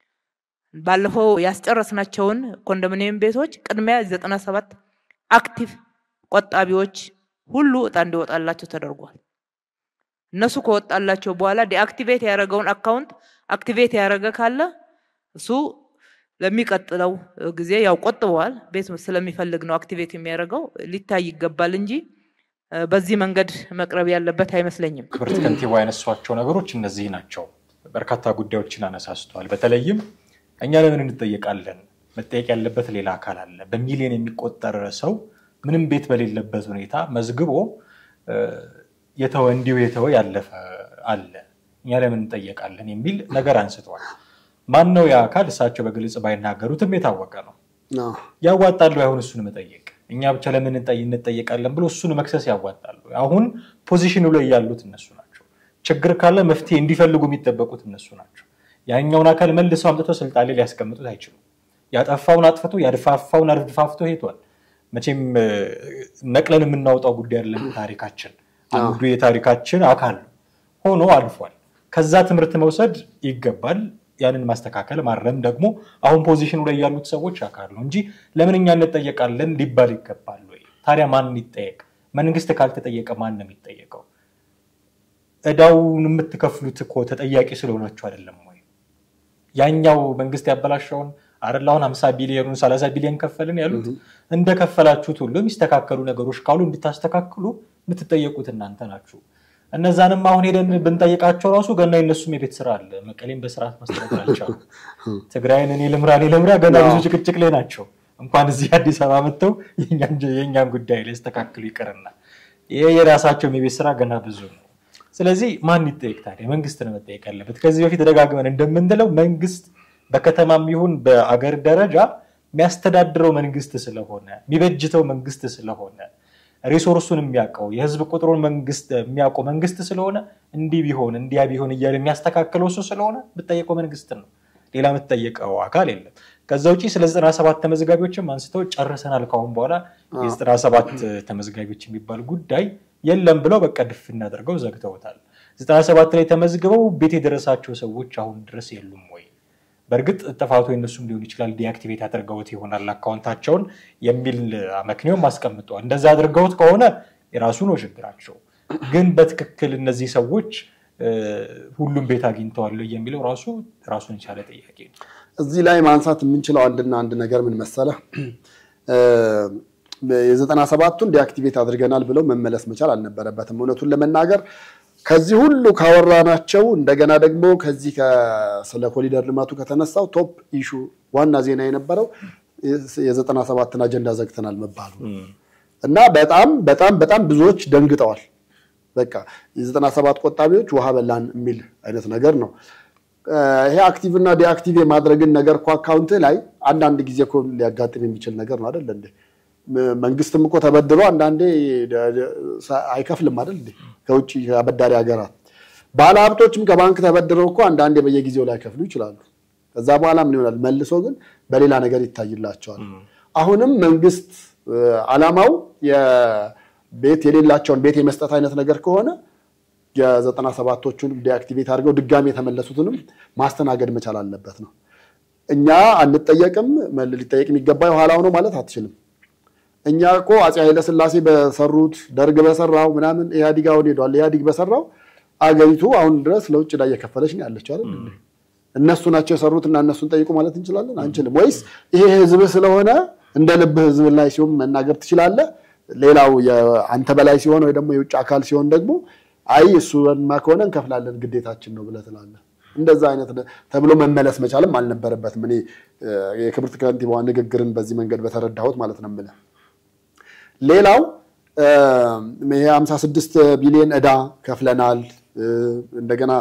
ባለፈው ያስጨረስናቸውን ኮንዶሚኒየም ቤቶች ቅድሚያ ዘጠና ሰባት አክቲቭ ቆጣቢዎች ሁሉ እጣ እንዲወጣላቸው ተደርጓል። እነሱ ከወጣላቸው በኋላ ዲአክቲቬት ያደረገውን አካውንት አክቲቬት ያደረገ ካለ እሱ ለሚቀጥለው ጊዜ ያው ቆጥበዋል። ቤት ስለሚፈልግ ነው አክቲቬት የሚያደርገው ሊታይ ይገባል እንጂ በዚህ መንገድ መቅረብ ያለበት አይመስለኝም። ክብርት ከንቲባ ያነሷቸው ነገሮች እነዚህ ናቸው። በርካታ ጉዳዮችን አነሳስተዋል። በተለይም እኛ ለምን እንጠየቃለን? መጠየቅ ያለበት ሌላ አካል አለ። በሚሊዮን የሚቆጠር ሰው ምንም ቤት በሌለበት ሁኔታ መዝግቦ የተወ እንዲሁ የተወ ያለፈ አለ። እኛ ለምን እንጠየቃለን የሚል ነገር አንስተዋል። ማን ነው ያ አካል? እሳቸው በግልጽ ባይናገሩትም የታወቀ ነው። ያዋጣሉ አሁን እሱን መጠየቅ እኛ ብቻ ለምን እንጠየቃለን ብሎ እሱን መክሰስ ያዋጣሉ። አሁን ፖዚሽኑ ላይ ያሉት እነሱ ናቸው። ችግር ካለ መፍትሄ እንዲፈልጉ የሚጠበቁት እነሱ ናቸው። ያኛውን አካል መልሰው አምጥተው ስልጣን ላይ ሊያስቀምጡት አይችሉም። ያጠፋውን አጥፍቶ ያድፋፋውን አድፋፍቶ ሄዷል። መቼም ነቅለን የምናወጣው ጉዳይ አይደለም። ታሪካችን አንዱ የታሪካችን አካል ሆኖ አልፏል። ከዛ ትምህርት መውሰድ ይገባል። ያንን ማስተካከል ማረም ደግሞ አሁን ፖዚሽኑ ላይ ያሉት ሰዎች አካል ነው እንጂ ለምን እኛ እንጠየቃለን ሊባል ይገባል ወይ? ታዲያ ማን ይጠየቅ? መንግስት ካልተጠየቀ ማን ነው የሚጠየቀው? እዳውን የምትከፍሉት እኮ ተጠያቂ ስለሆናችሁ አይደለም ወይ? ያኛው መንግስት ያበላሸውን አይደል? አሁን ሀምሳ ቢሊዮኑን ሰላሳ ቢሊዮን ከፈልን ያሉት እንደከፈላችሁት ሁሉ የሚስተካከሉ ነገሮች ካሉ እንድታስተካክሉ የምትጠየቁት እናንተ ናችሁ። እነዛንም አሁን ሄደን ብንጠይቃቸው ራሱ ገና የነሱም የቤት ስራ አለ። መቀሌም በስርዓት ማስተዳደር አልቻሉ። ትግራይን እኔ ልምራ እኔ ልምራ ገና ብዙ ጭቅጭቅ ላይ ናቸው። እንኳን እዚህ አዲስ አበባ መጥተው የእኛን ጉዳይ ሊያስተካክሉ ይቅርና ይሄ የራሳቸው የቤት ስራ ገና ብዙ ነው። ስለዚህ ማን ይጠየቅ ታዲያ? መንግስት ነው መጠየቅ ያለበት። ከዚህ በፊት ደጋግመን እንደምንለው መንግስት በከተማም ይሁን በአገር ደረጃ የሚያስተዳድረው መንግስት ስለሆነ የሚበጅተው መንግስት ስለሆነ ሪሶርሱን የሚያውቀው የህዝብ ቁጥሩን መንግስት የሚያውቀው መንግስት ስለሆነ እንዲህ ቢሆን እንዲያ ቢሆን እያለ የሚያስተካክለው እሱ ስለሆነ የምጠየቀው መንግስት ነው። ሌላ የምትጠየቀው አካል የለም። ከዛ ውጭ ስለ ዘጠና ሰባት ተመዝጋቢዎችም አንስተው ጨርሰናል፣ ካሁን በኋላ የዘጠና ሰባት ተመዝጋቢዎች የሚባል ጉዳይ የለም ብለው በቃ ድፍ እናደርገው ዘግተውታል። ዘጠና ሰባት ላይ ተመዝግበው ቤት የደረሳቸው ሰዎች አሁን ድረስ የሉም ወይ? በእርግጥ ጥፋቱ የነሱም ሊሆን ይችላል። ዲአክቲቬት አድርገውት ይሆናል አካውንታቸውን የሚል አመክንዮም አስቀምጠዋል። እንደዛ አድርገውት ከሆነ የራሱ ነው ችግራቸው። ግን በትክክል እነዚህ ሰዎች ሁሉም ቤት አግኝተዋል የሚለው ራሱ ራሱን የቻለ ጥያቄ ነው። እዚህ ላይ ማንሳት የምንችለው አንድና አንድ ነገር ምን መሰለህ፣ የዘጠና ሰባቱን ዲአክቲቬት አድርገናል ብለው መመለስ መቻል አልነበረበትም። እውነቱን ለመናገር ከዚህ ሁሉ ካወራናቸው እንደገና ደግሞ ከዚህ ስለ ኮሪደር ልማቱ ከተነሳው ቶፕ ኢሹ ዋና ዜና የነበረው የዘጠና ሰባትን አጀንዳ ዘግተናል መባሉ እና በጣም በጣም በጣም ብዙዎች ደንግጠዋል። በቃ የዘጠና ሰባት ቆጣቢዎች ውሃ በላን የሚል አይነት ነገር ነው። ይሄ አክቲቭ እና ዲአክቲቭ የማድረግን ነገር እኮ አካውንት ላይ አንዳንድ ጊዜ እኮ ሊያጋጥም የሚችል ነገር ነው አይደል እንዴ? መንግስትም እኮ ተበድሮ አንዳንዴ አይከፍልም አይደል እንዴ? ከውጭ አበዳሪ ሀገራት ባለሀብቶችም ከባንክ ተበድረው እኮ አንዳንዴ በየጊዜው ላይ ከፍሉ ይችላሉ። ከዛ በኋላ ምን ይሆናል? መልሶ ግን በሌላ ነገር ይታይላቸዋል። አሁንም መንግስት አላማው ቤት የሌላቸውን ቤት የመስጠት አይነት ነገር ከሆነ የዘጠና ሰባቶቹን ዲአክቲቬት አድርገው ድጋሚ የተመለሱትንም ማስተናገድ መቻል አለበት ነው። እኛ አንጠየቅም፣ ሊጠየቅ የሚገባ የኋላው ነው ማለት አትችልም። እኛ እኮ አፄ ኃይለስላሴ በሰሩት ደርግ በሰራው ምናምን ኢህአዲግ አሁን ሄዷል። ኢህአዲግ በሰራው አገሪቱ አሁን ድረስ ለውጭ ዕዳ እየከፈለች ነው ያለችው አይደል? እነሱ ናቸው የሰሩት እና እነሱን ጠይቁ ማለት እንችላለን? አንችልም። ወይስ ይሄ ህዝብ ስለሆነ እንደ ልብህ ህዝብ ላይ ሲሆን መናገር ትችላለህ ሌላው አንተ በላይ ሲሆን ወይ ደግሞ የውጭ አካል ሲሆን ደግሞ አይ እሱማ ከሆነ እንከፍላለን ግዴታችን ነው ብለህ ትላለህ። እንደዛ አይነት ተብሎ መመለስ መቻልም አልነበረበትም። እኔ የክብርት ከንቲባዋ ንግግርን በዚህ መንገድ በተረዳሁት ማለት ነው የምልህ። ሌላው ይሄ 56 ቢሊዮን ዕዳ ከፍለናል። እንደገና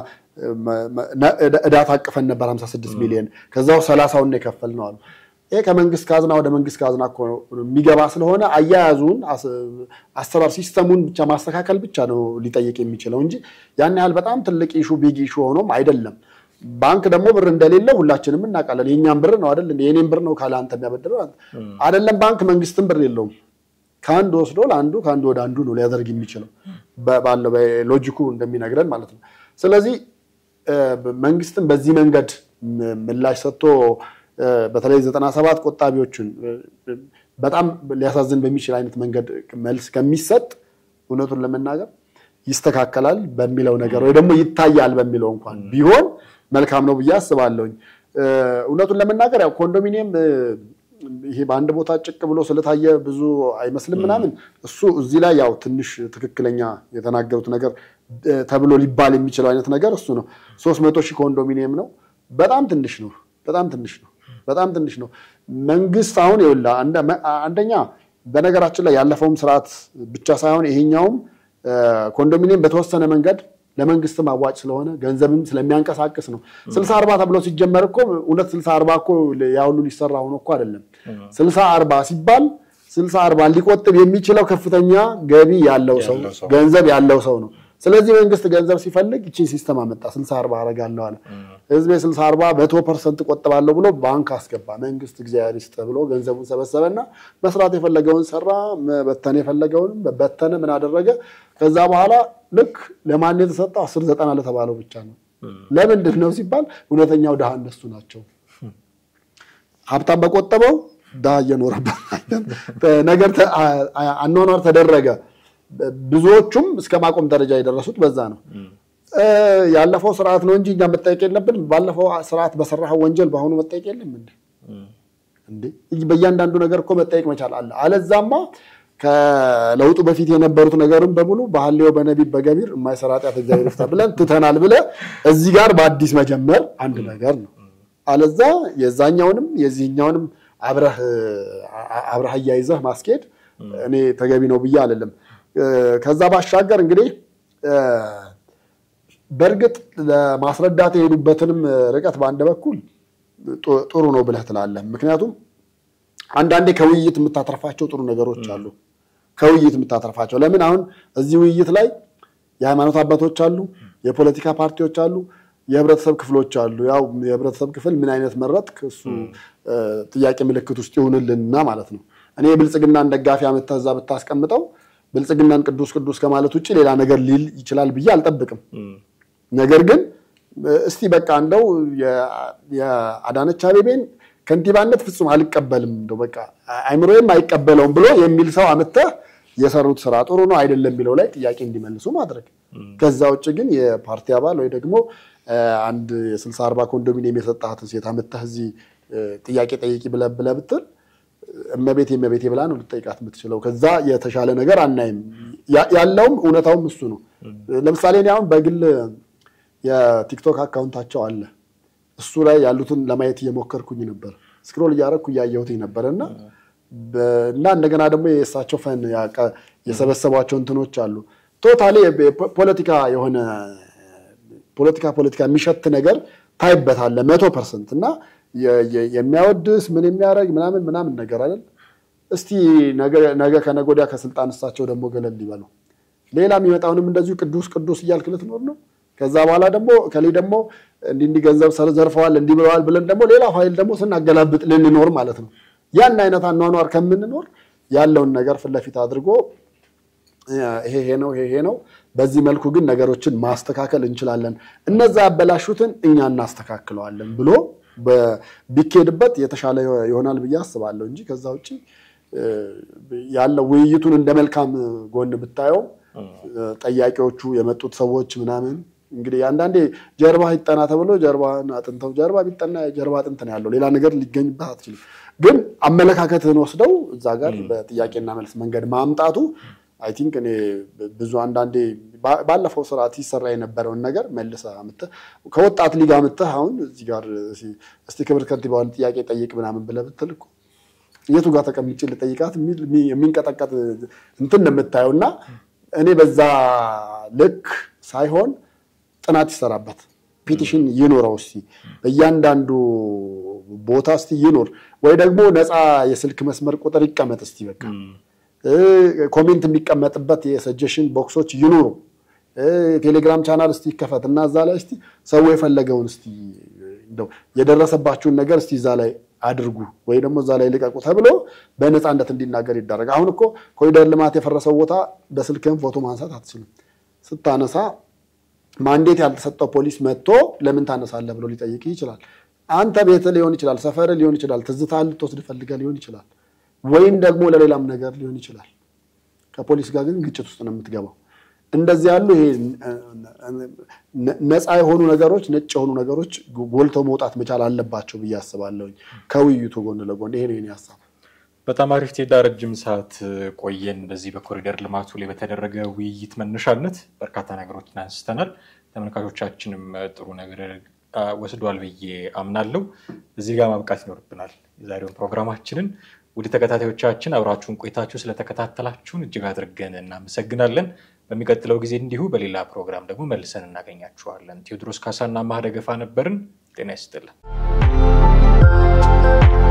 ዕዳ ታቅፈን ነበር 56 ቢሊዮን ከዛው ሰላሳውን የከፈል ነው አሉ። ይሄ ከመንግስት ካዝና ወደ መንግስት ካዝና እኮ የሚገባ ስለሆነ አያያዙን አሰራር ሲስተሙን ብቻ ማስተካከል ብቻ ነው ሊጠይቅ የሚችለው እንጂ ያን ያህል በጣም ትልቅ ኢሹ ቢግ ኢሹ ሆኖም አይደለም። ባንክ ደግሞ ብር እንደሌለ ሁላችንም እናውቃለን። የእኛም ብር ነው አይደል? የኔም ብር ነው ካለ አንተ የሚያበድረው አይደለም። ባንክ መንግስትም ብር የለውም። ከአንድ ወስዶ ለአንዱ ከአንዱ ወደ አንዱ ነው ሊያደርግ የሚችለው ባለው ሎጂኩ እንደሚነግረን ማለት ነው። ስለዚህ መንግስትም በዚህ መንገድ ምላሽ ሰጥቶ በተለይ ዘጠና ሰባት ቆጣቢዎችን በጣም ሊያሳዝን በሚችል አይነት መንገድ መልስ ከሚሰጥ እውነቱን ለመናገር ይስተካከላል በሚለው ነገር ወይ ደግሞ ይታያል በሚለው እንኳን ቢሆን መልካም ነው ብዬ አስባለሁኝ። እውነቱን ለመናገር ያው ኮንዶሚኒየም ይሄ በአንድ ቦታ ጭቅ ብሎ ስለታየ ብዙ አይመስልም ምናምን እሱ እዚህ ላይ ያው ትንሽ ትክክለኛ የተናገሩት ነገር ተብሎ ሊባል የሚችለው አይነት ነገር እሱ ነው። ሶስት መቶ ሺህ ኮንዶሚኒየም ነው። በጣም ትንሽ ነው። በጣም ትንሽ ነው። በጣም ትንሽ ነው። መንግስት አሁን ይኸውልህ አንደኛ በነገራችን ላይ ያለፈውም ስርዓት ብቻ ሳይሆን ይሄኛውም ኮንዶሚኒየም በተወሰነ መንገድ ለመንግስትም አዋጭ ስለሆነ ገንዘብም ስለሚያንቀሳቅስ ነው። ስልሳ አርባ ተብሎ ሲጀመር እኮ እውነት ስልሳ አርባ እኮ ያ ሁሉ ሊሰራ ሆኖ እኮ አይደለም። ስልሳ አርባ ሲባል ስልሳ አርባ ሊቆጥብ የሚችለው ከፍተኛ ገቢ ያለው ሰው ገንዘብ ያለው ሰው ነው። ስለዚህ መንግስት ገንዘብ ሲፈልግ ይቺን ሲስተም አመጣ። ስልሳ አርባ አደርጋለሁ አለ። ህዝብ የስልሳ አርባ መቶ ፐርሰንት ቆጥባለሁ ብሎ ባንክ አስገባ። መንግስት እግዚአብሔር ይስጥ ብሎ ገንዘቡን ሰበሰበና መስራት የፈለገውን ሰራ፣ በተነ የፈለገውን በተነ። ምን አደረገ? ከዛ በኋላ ልክ ለማን የተሰጠው አስር ዘጠና ለተባለው ብቻ ነው። ለምንድን ነው ሲባል እውነተኛው ድሃ እነሱ ናቸው። ሀብታም በቆጠበው ድሃ እየኖረበት ነገር አኗኗር ተደረገ። ብዙዎቹም እስከ ማቆም ደረጃ የደረሱት በዛ ነው። ያለፈው ስርዓት ነው እንጂ እኛ መጠየቅ የለብንም። ባለፈው ስርዓት በሰራኸው ወንጀል በአሁኑ መጠየቅ የለም እንዴ? እንዴ በእያንዳንዱ ነገር እኮ መጠየቅ መቻል አለ። አለዛማ ከለውጡ በፊት የነበሩት ነገርም በሙሉ በሐሌው በነቢብ በገቢር የማይሰራ ኃጢአት እግዚአብሔር ይፍታ ብለን ትተናል ብለህ እዚህ ጋር በአዲስ መጀመር አንድ ነገር ነው። አለዛ የዛኛውንም የዚህኛውንም አብረህ አብረህ አያይዘህ ማስኬድ እኔ ተገቢ ነው ብዬ አልልም። ከዛ ባሻገር እንግዲህ በእርግጥ ለማስረዳት የሄዱበትንም ርቀት በአንድ በኩል ጥሩ ነው ብለህ ትላለህ። ምክንያቱም አንዳንዴ ከውይይት የምታተርፋቸው ጥሩ ነገሮች አሉ። ከውይይት የምታተርፋቸው ለምን አሁን እዚህ ውይይት ላይ የሃይማኖት አባቶች አሉ፣ የፖለቲካ ፓርቲዎች አሉ፣ የህብረተሰብ ክፍሎች አሉ። ያው የህብረተሰብ ክፍል ምን አይነት መረጥክ እሱ ጥያቄ ምልክት ውስጥ ይሁንልንና ማለት ነው። እኔ የብልጽግናን ደጋፊ አመተህ እዛ ብታስቀምጠው ብልጽግናን ቅዱስ ቅዱስ ከማለት ውጭ ሌላ ነገር ሊል ይችላል ብዬ አልጠብቅም። ነገር ግን እስቲ በቃ እንደው የአዳነች አቤቤን ከንቲባነት ፍጹም አልቀበልም እንደው በቃ አይምሮዬም አይቀበለውም ብሎ የሚል ሰው አመተህ የሰሩት ስራ ጥሩ ነው አይደለም የሚለው ላይ ጥያቄ እንዲመልሱ ማድረግ። ከዛ ውጭ ግን የፓርቲ አባል ወይ ደግሞ አንድ የስልሳ አርባ ኮንዶሚኒየም የሰጣትን ሴት አመተህ እዚህ ጥያቄ ጠይቂ ብለህ ብለህ ብትል እመቤቴ እመቤቴ ብላ ነው ልጠይቃት የምትችለው። ከዛ የተሻለ ነገር አናይም። ያለውም እውነታውም እሱ ነው። ለምሳሌ እኔ አሁን በግል የቲክቶክ አካውንታቸው አለ። እሱ ላይ ያሉትን ለማየት እየሞከርኩኝ ነበር። ስክሮል እያደረግኩ እያየሁትኝ ነበር እና እና እንደገና ደግሞ የእሳቸው ፈን የሰበሰቧቸው እንትኖች አሉ። ቶታሊ ፖለቲካ የሆነ ፖለቲካ ፖለቲካ የሚሸት ነገር ታይበታለ መቶ ፐርሰንት እና የሚያወድስ ምን የሚያደርግ ምናምን ምናምን ነገር አይደል። እስቲ ነገ ከነገ ወዲያ ከስልጣን እሳቸው ደግሞ ገለል ሊበሉ ሌላ የሚመጣውንም እንደዚሁ ቅዱስ ቅዱስ እያልክ ልትኖር ነው። ከዛ በኋላ ደግሞ ከሌ ደግሞ እንዲህ እንዲህ ገንዘብ ዘርፈዋል እንዲህ ብለዋል ብለን ደግሞ ሌላ ፋይል ደግሞ ስናገላብጥ ልንኖር ማለት ነው። ያን አይነት አኗኗር ከምንኖር ያለውን ነገር ፊት ለፊት አድርጎ ይሄ ይሄ ነው ይሄ ይሄ ነው፣ በዚህ መልኩ ግን ነገሮችን ማስተካከል እንችላለን፣ እነዛ ያበላሹትን እኛ እናስተካክለዋለን ብሎ ቢኬድበት የተሻለ ይሆናል ብዬ አስባለሁ እንጂ ከዛ ውጭ ያለው ውይይቱን እንደ መልካም ጎን ብታየው ጠያቂዎቹ የመጡት ሰዎች ምናምን እንግዲህ አንዳንዴ ጀርባ ይጠና ተብሎ ጀርባን አጥንተው ጀርባ ቢጠና የጀርባ አጥንት ነው ያለው ሌላ ነገር ሊገኝበት አትችልም። ግን አመለካከትህን ወስደው እዛ ጋር በጥያቄና መልስ መንገድ ማምጣቱ አይ ቲንክ እኔ ብዙ አንዳንዴ ባለፈው ስርዓት ሲሰራ የነበረውን ነገር መልሰህ አምጥተህ ከወጣት ሊግ አምጥተህ አሁን እዚህ ጋር እስቲ ክብር ከንቲባውን ጥያቄ ጠይቅ ምናምን ብለህ ብትል እኮ የቱ ጋር ተቀምጬ ልጠይቃት የሚንቀጠቀጥ እንትን ነው የምታየው። እና እኔ በዛ ልክ ሳይሆን ጥናት ይሰራበት፣ ፒቲሽን ይኖረው እስቲ በእያንዳንዱ ቦታ እስቲ ይኖር፣ ወይ ደግሞ ነፃ የስልክ መስመር ቁጥር ይቀመጥ እስቲ በቃ ኮሜንት የሚቀመጥበት የሰጀሽን ቦክሶች ይኑሩ። ቴሌግራም ቻናል እስቲ ይከፈት እና እዛ ላይ እስቲ ሰው የፈለገውን እስቲ እንደው የደረሰባችሁን ነገር እስቲ እዛ ላይ አድርጉ ወይ ደግሞ እዛ ላይ ልቀቁ ተብሎ በነፃነት እንዲናገር ይደረግ። አሁን እኮ ኮሪደር ልማት የፈረሰው ቦታ በስልክህም ፎቶ ማንሳት አትችልም። ስታነሳ ማንዴት ያልተሰጠው ፖሊስ መጥቶ ለምን ታነሳለህ ብሎ ሊጠይቅ ይችላል። አንተ ቤት ሊሆን ይችላል፣ ሰፈር ሊሆን ይችላል፣ ትዝታ ልትወስድ ፈልገህ ሊሆን ይችላል፣ ወይም ደግሞ ለሌላም ነገር ሊሆን ይችላል። ከፖሊስ ጋር ግን ግጭት ውስጥ ነው የምትገባው። እንደዚህ ያሉ ይሄ ነፃ የሆኑ ነገሮች ነጭ የሆኑ ነገሮች ጎልተው መውጣት መቻል አለባቸው ብዬ አስባለሁኝ። ከውይይቱ ጎን ለጎን ይሄ ነው የኔ ሀሳብ። በጣም አሪፍ ቴዳ፣ ረጅም ሰዓት ቆየን። በዚህ በኮሪደር ልማቱ ላይ በተደረገ ውይይት መነሻነት በርካታ ነገሮችን አንስተናል። ተመልካቾቻችንም ጥሩ ነገር ወስዷል ብዬ አምናለሁ። እዚህ ጋር ማብቃት ይኖርብናል የዛሬውን ፕሮግራማችንን። ውድ ተከታታዮቻችን አብራችሁን ቆይታችሁ ስለተከታተላችሁን እጅግ አድርገን እናመሰግናለን። በሚቀጥለው ጊዜ እንዲሁ በሌላ ፕሮግራም ደግሞ መልሰን እናገኛችኋለን። ቴዎድሮስ ካሳና ማህደገፋ ነበርን። ጤና ይስጥልን።